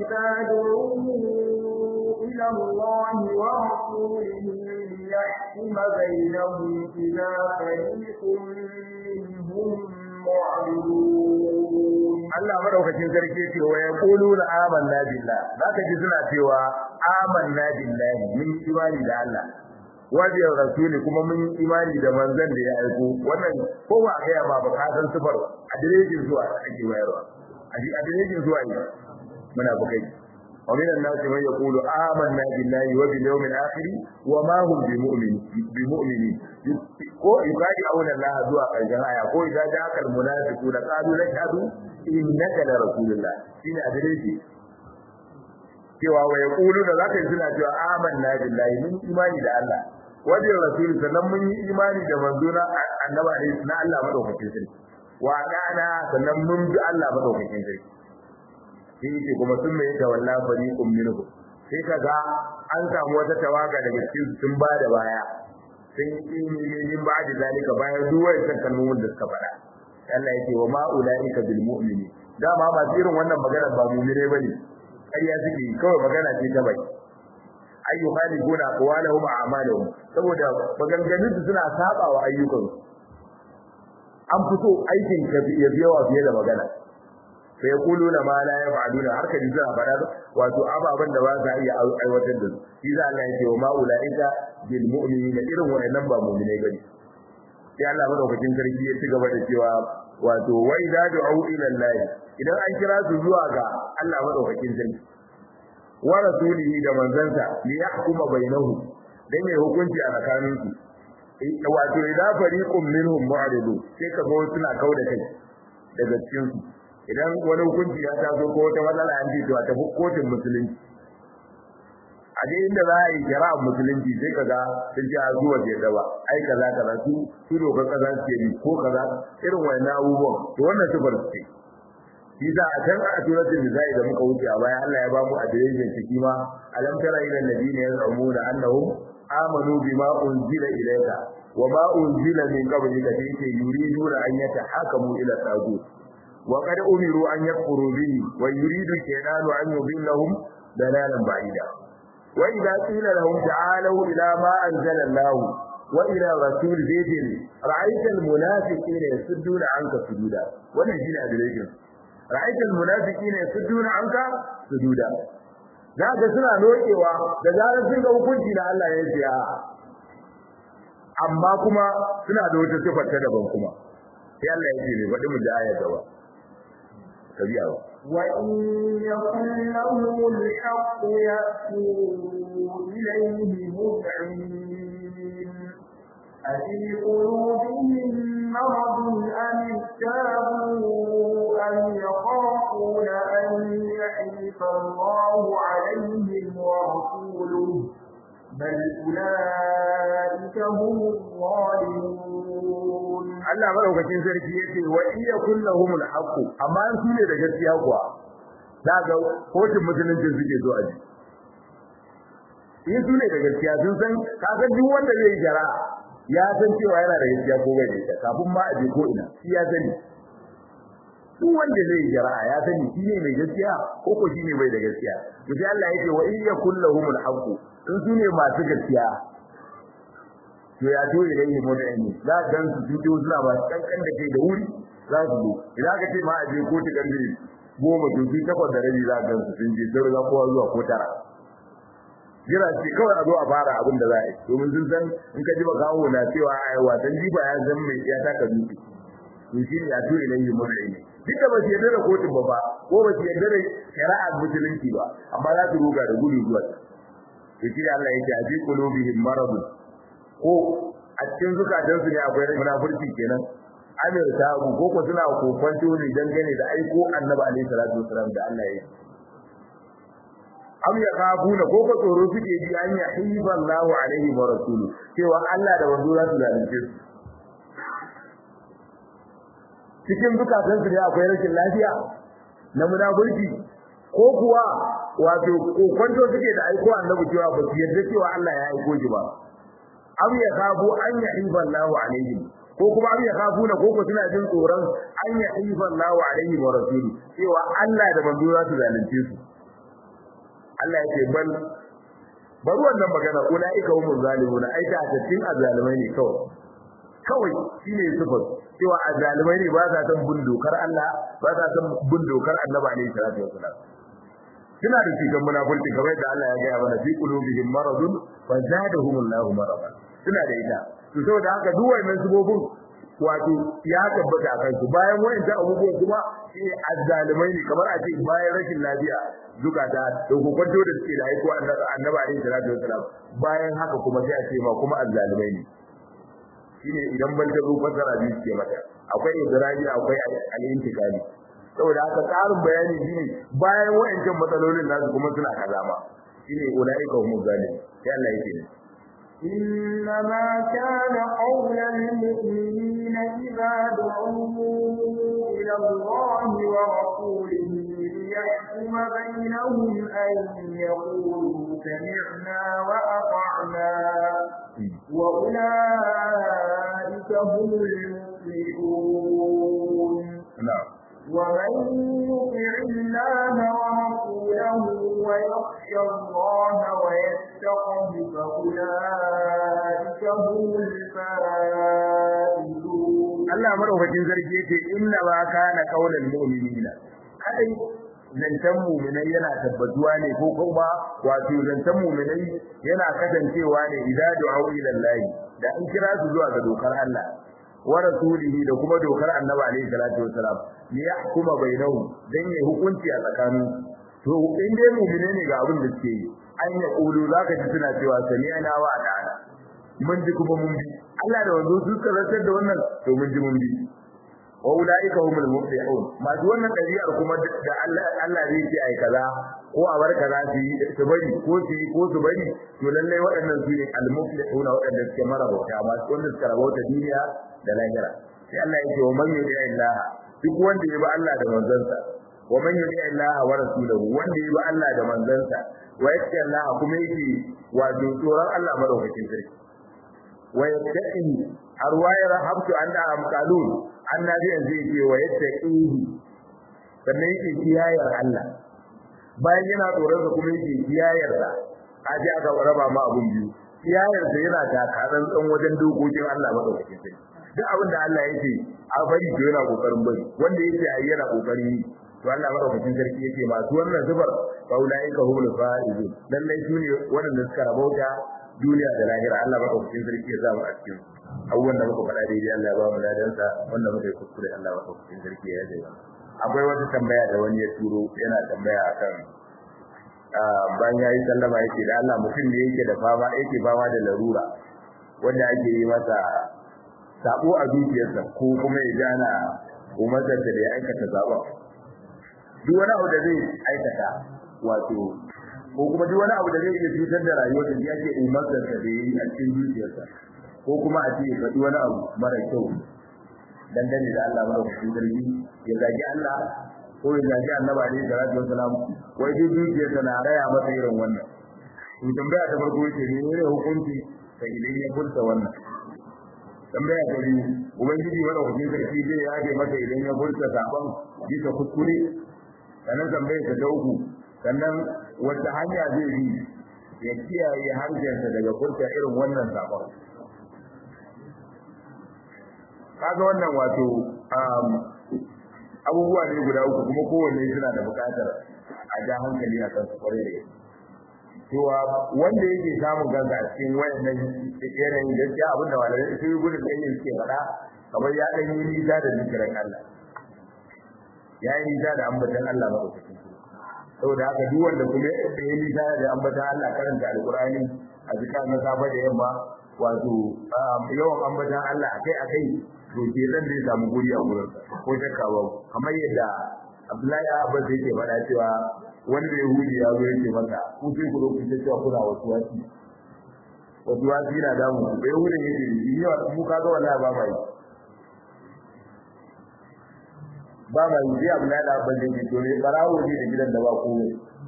[SPEAKER 2] تدعوا إلى الله ورسوله ليحكم بينهم إذا فريق منهم معرضون
[SPEAKER 1] Allah madaukakin sarki ce wa yaquluna amanna billah zaka ji suna cewa amanna billahi mun imani da Allah wa bi rasuli kuma mun imani da manzon da ya aiko wannan ko ba ga ba ba ka san sifar adireshin zuwa ake bayarwa adireshin zuwa ne muna bukai ومن الناس من يقول آمنا بالله وباليوم الآخر وما هم بمؤمن بمؤمنين ko ibadi auna Allah zuwa ƙarshen aya ko idan da akal munafiquna qalu nashhadu innaka la rasulullah shine adireshi cewa wa yaqulu da zaka yi suna cewa amanna billahi mun imani da Allah wa bi rasul sannan mun yi imani da manzona annabi na Allah madaukakin sarki wa dana sannan mun bi Allah madaukakin sarki sai yake kuma sun mai tawalla fariqum minhum sai kaga an samu wata tawaga daga cikin sun ba da baya sun yi min ba da zalika bayan duk wannan kalmomin da suka faɗa Allah yake wa ma ulaika bil mu'mini dama ba irin wannan magana ba mu'mine bane ƙarya suke kawai magana ce ta bai ayyu khalifuna aqwalahum a'malahum saboda maganganun su suna saba wa ayyukan an fito aikin ka ya biyawa fiye da magana sai yaquluna ma la yaf'aluna har ka dinga fara wato ababan da ba za iya aiwatar da su shi za Allah yake wa ma ulaika bil mu'minina irin wannan ba mu'mine bane sai Allah madaukakin sarki ya ci gaba da cewa wato wa idza du'u ila Allah idan an kira su zuwa ga Allah madaukakin sarki wa rasulihi da manzansa li yahkuma bainahum dan ya hukunci a tsakanin su wato idza fariqun minhum mu'ridu sai ka ga suna kauda kai daga cikin su idan wani hukunci ya taso ko wata matsala an ce to a tafi kotun musulunci a dai inda za a yi shari'ar musulunci sai ka ga sun ce a zuwa ke gaba ai kaza kaza su su dokar kaza su ke ko kaza irin wannan abubuwan to wannan sifar su ce shi za a can a suratul nisa'i da muka wuce a baya Allah ya ba mu adireshin ciki ma alam tara ila alladhina yaz'umuna annahum amanu bima unzila ilayka wa ma unzila min qablika sai yuriduna an yatahakamu ila tagut wa qad umiru an yakfuru bihi wa yuridu shaytanu an yudillahum dalalan ba'ida wa idza qila lahum ta'alu ila ma anzala Allah wa ila rasul zaydin ra'aita almunafiqina yasudduna anka sududa wannan shine adireshin ra'aita almunafiqina yasudduna anka sududa zaka suna nokewa da zarar sun ga hukunci da Allah ya yi amma kuma suna da wata sifar ta daban kuma sai Allah ya ce ne faɗi mu da ayar gaba tabi'a ba
[SPEAKER 2] وإن يكن لهم الحق يأتوا إليه مذعنين أفي قلوبهم مرض أم ارتابوا أم يخافون أن يحيف الله عليهم ورسوله بل أولئك هم الظالمون
[SPEAKER 1] Allah madaukakin sarki yace wa iya kullahumul haqq amma su ne da gaskiya kuwa daga kotun musulunci suke zo aji in su ne da gaskiya sun san ka san duk wanda zai jara ya san cewa yana da gaskiya ko bai da kafin ma aje ko ina shi ya sani duk wanda zai jara ya sani shi ne mai gaskiya ko ko shi ne bai da gaskiya to sai Allah yake wa iya kullahumul haqq in su ne masu gaskiya to ya to ilayhi mudani za ka gan su fito suna ba kankan da kai da wuri za su zo idan ka ce ma a je kotu karfe goma to su takwas da rabi za ka gan su sun je sai za kowa zuwa ko tara jira ce kawai a zo a fara abin da za a yi domin sun san in ka ji ba kawo na cewa a wasan jifa ya zan mai ya taka dutse to shi ne ya to ilayhi mudani duk da ba su yarda da kotun ba ba ko ba su yarda da shari'ar musulunci ba amma za su ruga da gudu zuwa to shi Allah yake a fi qulubihim maradun ko a cikin zukatansu ne akwai munafurci kenan amir ta abu ko ko suna kokonto ne dangane da aiko annabi alaihi salatu wasalam da Allah ya yi am ya kafuna ko ko tsoro suke ji an ya hiba Allahu alaihi wa rasulu cewa Allah da wanzu za su zalunce su cikin zukatansu ne akwai rashin lafiya na munafurci ko kuwa wato kokonto suke da aiko annabi cewa ba su yarda cewa Allah ya aiko shi ba aw ya kafu an yahifa Allahu alaihim ko kuma aw ya kafu na koko suna jin tsoron an yahifa Allahu alaihim wa rasuli cewa Allah da manzo za su zalunce su Allah ya ce bal bari wannan magana ulaika humuz zalimuna ai ta tattin azalimai ne kawai kawai shine sifar cewa azalimai ne ba sa san bin dokar Allah ba sa san bin dokar Annabi alaihi salatu wasalam suna da cikin munafurci kamar da Allah ya gaya mana fi qulubihim maradun fa zadahumullahu marada suna da ita to saboda haka duk wannan subobin wato ya tabbata a kansu bayan wayannan abubuwan kuma shi azzalimai ne kamar a ce bayan rashin lafiya zukata da kokonto da suke da aiko annabi alaihi salatu wasalam bayan haka kuma sai a ce ma kuma azzalimai ne shine idan ban ta zo fasara biyu ke mata akwai idraji akwai al-intikali saboda haka tsarin bayani shine bayan wayancan matsalolin nasu kuma suna kaza ma shine ulaika humuz zalimin sai Allah yake ne
[SPEAKER 2] إنما كان قول المؤمنين إذا دعوا إلى الله ورسوله ليحكم بينهم أن يقولوا سمعنا وأطعنا وأولئك هم المفلحون
[SPEAKER 1] na'am
[SPEAKER 2] ومن يطع الله ورسوله ويخشى الله ويتقه فأولئك هم الفائزون
[SPEAKER 1] Allah madaukakin sarki yake inna ma kana qaulal mu'minina kai zantan mu'minai yana tabbatuwa ne ko kuma wato zantan mu'minai yana kasancewa ne idan du'a ila Allah da an kira su zuwa ga dokar Allah wa rasulihi da kuma dokar Annabi alaihi salatu wasalam ne ya hukuma bainahu dan ya hukunci a tsakanin to in dai mu'mine ne ga abin da suke yi an ya kulu zaka ji suna cewa sami'na wa ata'ana mun ji kuma mun bi Allah da wanzu su karantar da wannan to mun ji mun bi wa ulaika humul muflihun masu wannan ɗabi'ar kuma da Allah Allah zai ce ai kaza ko a bar kaza su yi su bari ko su yi ko su bari to lallai waɗannan su ne al muflihuna waɗanda suke mara bauta masu wanda suka rabauta duniya da lahira sai Allah ya ce wa man yuti Allah duk wanda ya bi Allah da manzansa wa man yuti Allah wa rasulahu wanda ya bi Allah da manzansa wa yatta Allah kuma yake wato tsoron Allah madaukakin sarki wa yattaqi arwayar habtu anna amqalun annabi yanzu yake wa yattaqihi sannan yake kiyayar Allah bayan yana tsoron sa kuma yake kiyayar sa aje aka raba ma abun biyu kiyayar sa yana takaran tsan wajen dokokin Allah madaukakin sarki duk abin da Allah yake a bari to yana kokarin bari wanda yake ayi yana kokarin yi to Allah madaukakin sarki yake masu wannan zubar faulaika humul faizun lallai su ne waɗanda suka rabauta duniya da lahira Allah madaukakin sarki ya zama a cikin abubuwan da muka faɗa daidai Allah ya ba mu ladansa wanda muka yi kuskure Allah madaukakin sarki ya yi akwai wata tambaya da wani ya turo yana tambaya akan bayan yayi sallama yake da Allah mutum ne yake da fama yake fama da larura wanda ake yi masa sabo a zuciyarsa ko kuma ya jana umarsa da ya aikata sabo duk wani abu da zai aikata wato ko kuma duk wani abu da zai iya cutar da rayuwar da yake umarsa da yayi a cikin zuciyarsa ko kuma a ce faɗi wani abu mara kyau dangane da Allah mara kuɗin zargi ya zagi Allah ko ya zagi Annabi alaihi salatu wasalam wai duk zuciyarsa na raya masa irin wannan to tambaya ta farko ce ne ne hukunci sai idan ya furta wannan tambaya ta biyu ubangiji wanda kuɗin sarki zai yage masa idan ya furta sabon bisa kuskure sannan tambaya ta ta uku sannan wata hanya zai bi ya kiyaye harshensa daga furta irin wannan sabon kaga wannan wato abubuwa ne guda uku kuma kowanne suna da buƙatar a ja hankali a kan su kwarai da gaske cewa wanda yake samun kansa a cikin wayannan yanayin gaskiya abin da malamai su yi gudun ɗanyen suke faɗa kamar ya ɗan yi nisa da zikirin Allah ya yi nisa da ambatan Allah maɗaukakin saboda haka duk wanda kuma ya yi nisa da ambatan Allah karanta alƙur'ani a zikar na safe da yamma wato yawan ambatan Allah akai akai to ke dan zai samu guri a gurin ko shakka ba kamar yadda Abdullahi Abbas yake faɗa cewa wanda Yahudi ya zo yake masa ku sai ku roki cewa kuna wasu wasi wasu wasi na damu ku bai Yahudi yake yi yawa mu kaga wallahi ba mai ba mai yi Abdullahi Abbas yake to ne barawo ne da gidan da ba komai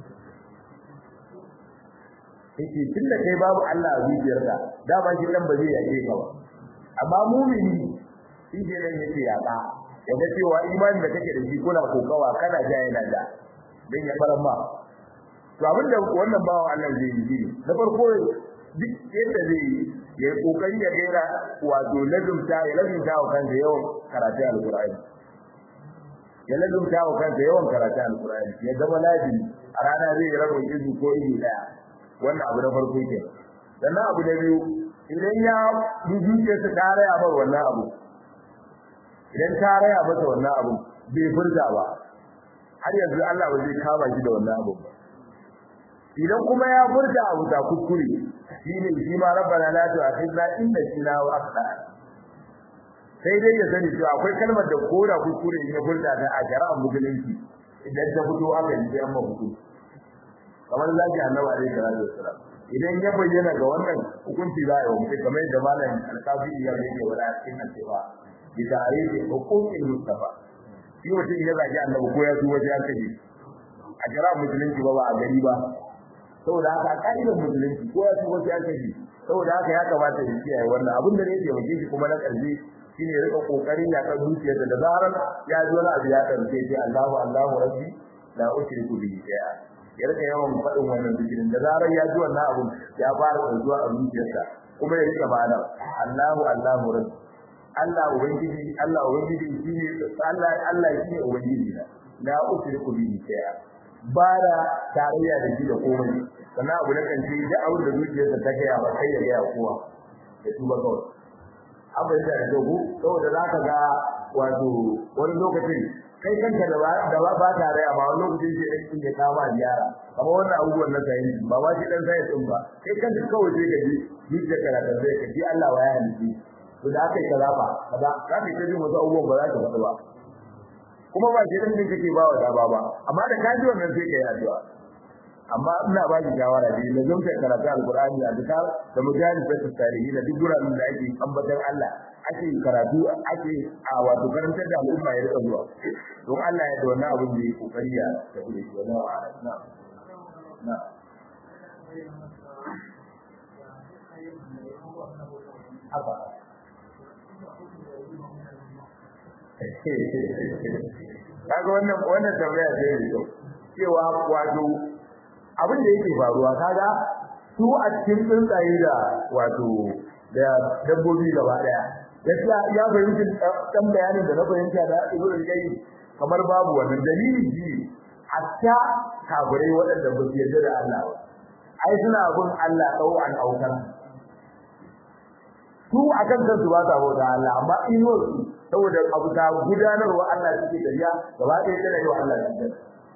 [SPEAKER 1] yake tunda kai babu Allah a zuciyarka da ba shi dan ba zai yake ka ba amma mumini shi ke nan yake yaka yaga cewa imanin da kake da shi kuna kokawa kana ja yana da dan ya fara ma to abin da wannan bawan Allah zai yi ne na farko duk yadda zai yi ya yi kokari ya gaira wato lazumta ya lazumta wa kansa yawan karatu alqur'ani ya lazumta wa kansa yawan karatu alqur'ani ya zama lazimi a rana zai yi rabon izu ko izu daya wannan abu na farko ke sannan abu na biyu idan ya dubuce su ta raya bar wannan abu idan ta raya masa wannan abu bai furta ba har yanzu Allah ba zai kama shi da wannan abu ba idan kuma ya furta abu ta kuskure shine shi ma rabbana la tu'akhidna in nasina wa akhtana sai dai ya sani cewa akwai kalmar da koda kuskure ne furta ta a shari'ar musulunci idan ta fito aka yi sai amma hukunci kamar zaki annabi alaihi salatu wassalam idan ya bayyana ga wannan hukunci za a yi wa mutum kamar yadda malam alkafi ya yake wala cikin cewa bi ta'arifi hukumin mustafa shi mutum ya zagi annabi ko ya zuwa ya kaje a shari'ar musulunci ba ba a gari ba saboda haka a ka'idar musulunci ko ya tuba sai aka ji saboda haka ya kamata ya kiyaye wannan abin da yake yake shi kuma na karshe shine ya rika kokarin ya kan zuciyarsa da zarar ya ji wani abu ya karfe sai Allahu Allahu rabbi la ushriku bihi shay'a ya rika yawan faɗin wannan zikirin da zarar ya ji wannan abu ya fara zuwa a zuciyarsa kuma ya rika bada Allahu Allahu rabbi Allah ubangiji Allah ubangiji shine Allah Allah shine ubangiji na la ushriku bihi shay'a ba da tarayya da shi da komai sannan abu na kanci da abin da zuciyarsa ta gaya ba sai ya gaya kowa ya tuba kawai abin da da dogo saboda za ka ga wato wani lokacin kai kanka da ba da ba tarayya ba wani lokacin sai da kin ya kama ziyara kamar wannan abubuwan na sayin ba ba shi dan sai din ba kai kanka kawai sai ka ji zuciyar ka da zai ka ji Allah wa ya halici to da aka yi kaza ba kaza za ka ji wasu abubuwan ba za ka faɗi ba kuma ba shi din kake ba wa daba ba amma da kaji wannan sai kai addu'a amma ina ba ki shawara dai na zanta karatu alqur'ani a duka da mujahid da tarihi da duk guraren da ake ambaton Allah ake karatu ake a wato karantar da al'umma ya rika zuwa don Allah ya da wannan abin da yake kokari ya tafi da shi wannan wa'ala na na haka kaga wannan wannan tambaya ce ne to cewa wato abin da yake faruwa kaga su a cikin tsuntsaye da wato da dabbobi gaba daya gaskiya ya fahimci dan bayanin da na fahimta da Ibn Qayyim kamar babu wannan dalili shi hatta kafirai waɗanda ba su yarda da Allah ba ai suna bin Allah ɗau'an aukar su akan kansu ba ta bauta Allah amma inuwar su saboda abu ta gudanarwa Allah suke dariya gaba ɗaya tana yi wa Allah da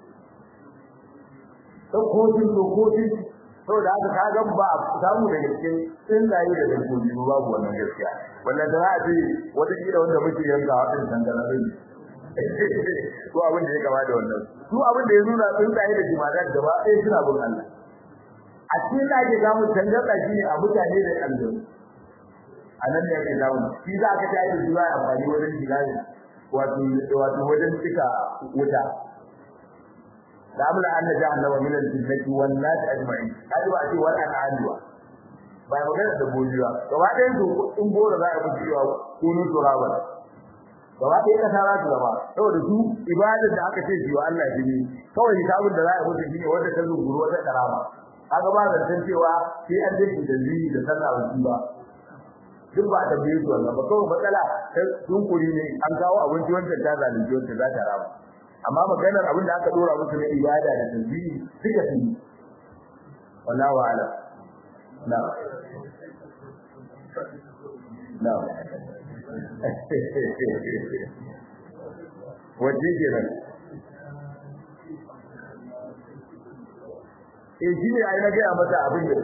[SPEAKER 1] don kotun to kotun saboda haka ka ga ba a samu daga cikin tsuntsaye da dabbobi ba babu wannan gaskiya wannan da za a ce wata kila wanda muke yanka a ɗin dangana rai ko abin da ya gaba da wannan su abin da ya nuna tsuntsaye da jima'a gaba ɗaya suna bin Allah a cikin da ake samun tangarɗa shi ne a mutane da aljanu a nan ne ake samu shi za ka tayi da su za a amfani wajen shiga wato wato wajen cika wuta da amla anna jahannama min al-jinnati wan nas ajma'in kaji ba ce wal an'adwa ba magana da bojiwa gaba ɗayan su in gora za a fi cewa kunu turaba gaba ɗaya ka tara su gaba saboda su ibadar da aka ce shi wa Allah shi ne kawai hisabin da za a mutu shine wanda ta zunguru wata karama kaga ba zancen cewa sai an dace da zini da sallah ba duk ba ta biyu su wannan ba kawai matsala ta dunkuri ne an kawo abinci wanda ta zalunci wanda za ta rama amma maganar abin da aka dora musu na ibada da tasbihi duka sun yi wallahu ala na na wajen kenan eh shi ne ai na gaya mata abin da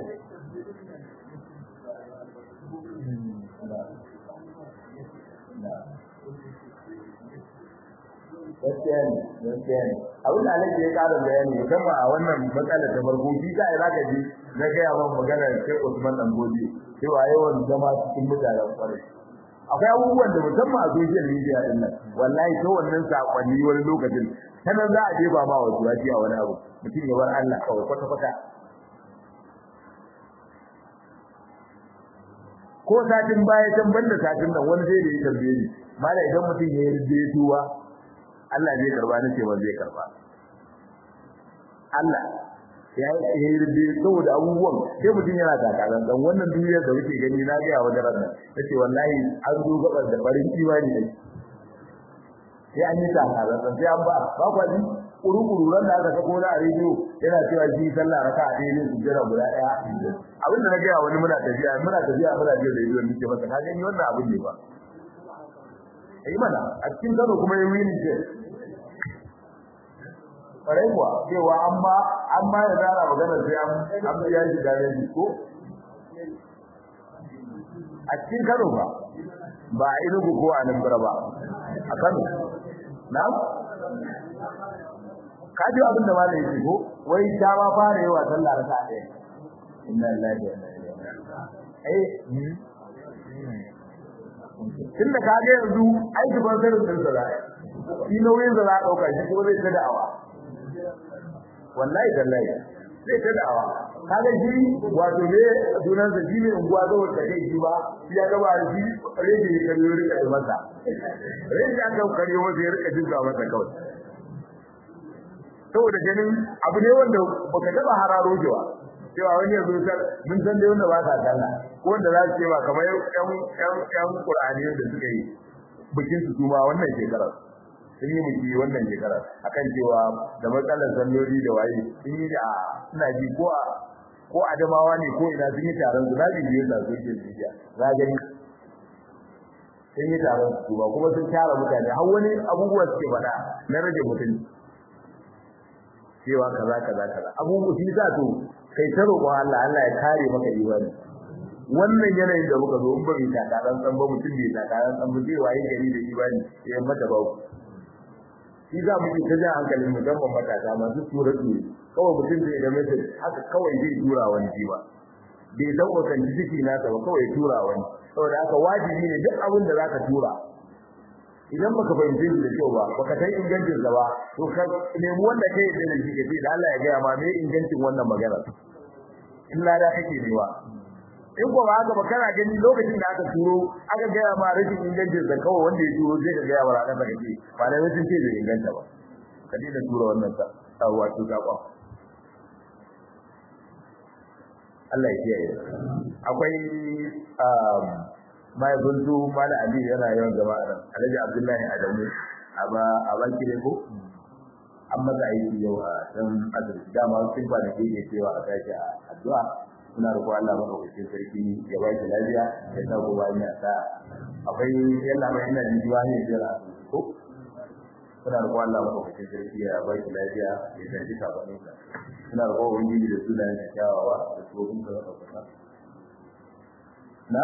[SPEAKER 1] gaskiya ne gaskiya ne abin da alaji ya ƙara bayani musamman a wannan matsalar ta farko shi ka yi zaka ji na gaya man maganar sai Usman dan Godi cewa yawan zama cikin mutanen kwarai akwai abubuwan da musamman a social media din nan wallahi ta wannan sakonni wani lokacin sanan za a jefa ma wasu wajiya a wani abu mutum ya bar Allah kawai kwata kwata ko satin baya can banda satin nan wani sai da ya tambaye ni mala idan mutum ya yarda ya tuwa Allah zai karba nace ba zai karba Allah ya yi rubbe saboda abubuwan sai mutum yana takalan dan wannan duniyar da muke gani na ga wa daren nan nace wallahi an zo gabar da farin imani ne sai an yi takalan dan sai an ba ba kwa ji kuru-kuru ran da aka sako na a rediyo yana cewa shi sallah raka a ɗaya ne su jira guda ɗaya abin da na gaya wani muna tafiya muna tafiya muna jin rediyo ni ce masa ka gani wannan abin ne ba yi mana a cikin kano kuma yi wini ce ƙwarai kuwa cewa amma amma ya zara magana sai an an biya shi gare shi ko a cikin kano ba ba a inugu ko a nan ba a kano na ka ji abin da malai yake ko wai ta ma fara yawa sallah raka ɗaya inna lillahi wa inna ilaihi raji'un eh tunda ka ga yanzu aiki ban sanin din sa zai shi nauyin da za a dauka shi ko zai ta da'awa wallahi tallahi zai ta da'awa kaga shi wato ne dunan sa shi ne unguwa zo da kai shi ba shi ya ga ba shi rege ya kallo rika da masa rege ya ga kare masa ya rika jinka masa kawai saboda ganin abu ne wanda baka taba hararo jiwa cewa wani yanzu mun san dai wanda ba sa sallah ko wanda za su ce ba kamar yan yan yan Qur'ani da suka yi bikin su kuma wannan shekarar sun yi biki wannan shekarar akan cewa da matsalar salloli da waye sun yi a ina ji ko a ko adamawa ne ko ina sun yi taron su na bibiye da social media za gani sun yi taron su ba kuma sun tara mutane har wani abubuwa suke faɗa na rage mutunci cewa kaza kaza kaza abubuwa shi za to kai ta roƙon Allah Allah ya kare maka imani wannan yanayin da muka zo in ba mai taka dan san ba mutum bai taka dan san ba zai waye gari da imani ya mata ba shi za mu ta jan hankalin mu dan matasa masu tura tura kawai mutum zai da mutum haka kawai zai tura wani jiwa bai san otanci ciki nasa ba kawai tura wani saboda haka wajibi ne duk abin da zaka tura idan baka fahimce shi da kyau ba baka san ingancin sa ba to ka nemi wanda kai da shi ke da Allah ya gaya ma me ingancin wannan magana in lada kake newa in ko ba haka ba kana gani lokacin da aka turo aka gaya ma rashin ingancin sa kawai wanda ya turo zai ka gaya wa ranar da kake ba da rashin ce bai inganta ba ka dina tura wannan sa wato sakon Allah ya kiyaye akwai mai gundu mala ali yana yawan jama'a nan alhaji abdullahi adamu aba abanki ne ko an maza aiki yau a dan azumi dama sun ba da ke cewa a tashi a addu'a muna roƙo Allah madaukakin sarki ya ba shi lafiya ya sa gobe ya sa akwai yalla mai ina jin jiwa ne jira ko muna roƙo Allah madaukakin sarki ya ba shi lafiya ya tashi kafanin sa muna roƙo ubangiji da sunayen kyawawa da tsohon da ɗaukaka na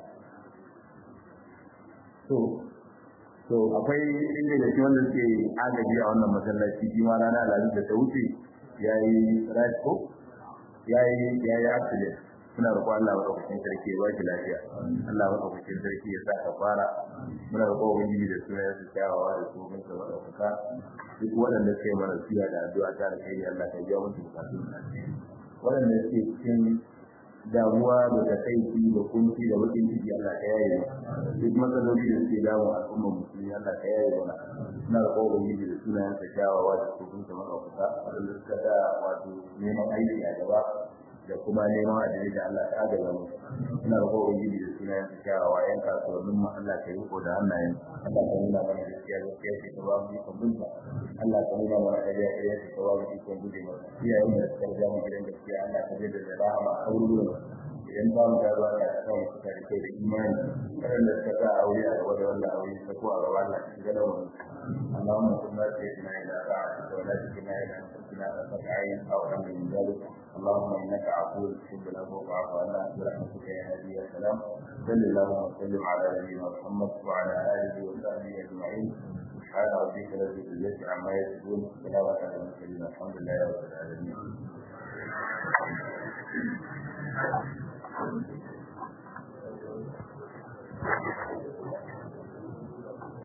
[SPEAKER 1] to to akwai inda da shi wanda suke agaji a wannan masallaci shi ma rana alhamis da ta wuce yayi rasko yayi yayi accident muna roƙo Allah madaukakin sarki ya baki lafiya Allah madaukakin sarki ya sa ka fara muna roƙo ubangiji da sunan su kyawawa da su mun saba da kuka duk waɗanda suke mana siya da addu'a ta da kai Allah ka biya musu bukatun waɗanda suke cikin damuwa da takaici da kunci da bakin ciki Allah ka yaye duk matsaloli da suke damu al'ummar musulmi Allah ka yaye mana ina da kowa ubangiji da sunayen sa kyawawa da kofin sa makafuka wanda suka da wato neman aiki a gaba da kuma neman adalci da Allah ta agaza mu ina da kowa ubangiji da sunayen sa kyawawa yan kasuwannin mu Allah ka yi ko da hannayen Allah ka nuna mana gaskiya gaskiya ce ka ba mu ikon binta Allah ka nuna mana ƙarya ƙarya ce ka ba mu ikon guje mata iyayen da suka riga mu gidan gaskiya Allah ka jaddada da rahama a wurin idan ba mu gaba da kan suka da kai da imani waɗanda suka sa aure a gaba da wannan aure ta ko a gaba Allah ka shiga da wani Allahumma kunna sayyidina ila ta'atika wa la tukilna ila anfusina tarfata ayn aw amr min dhalik اللهم انك عفو تحب العفو فاعف عنا برحمتك يا هادي يا سلام صل اللهم وسلم على نبينا محمد وعلى اله وصحبه اجمعين سبحان ربك رب العزه عما يصفون سلام على المرسلين الحمد لله رب العالمين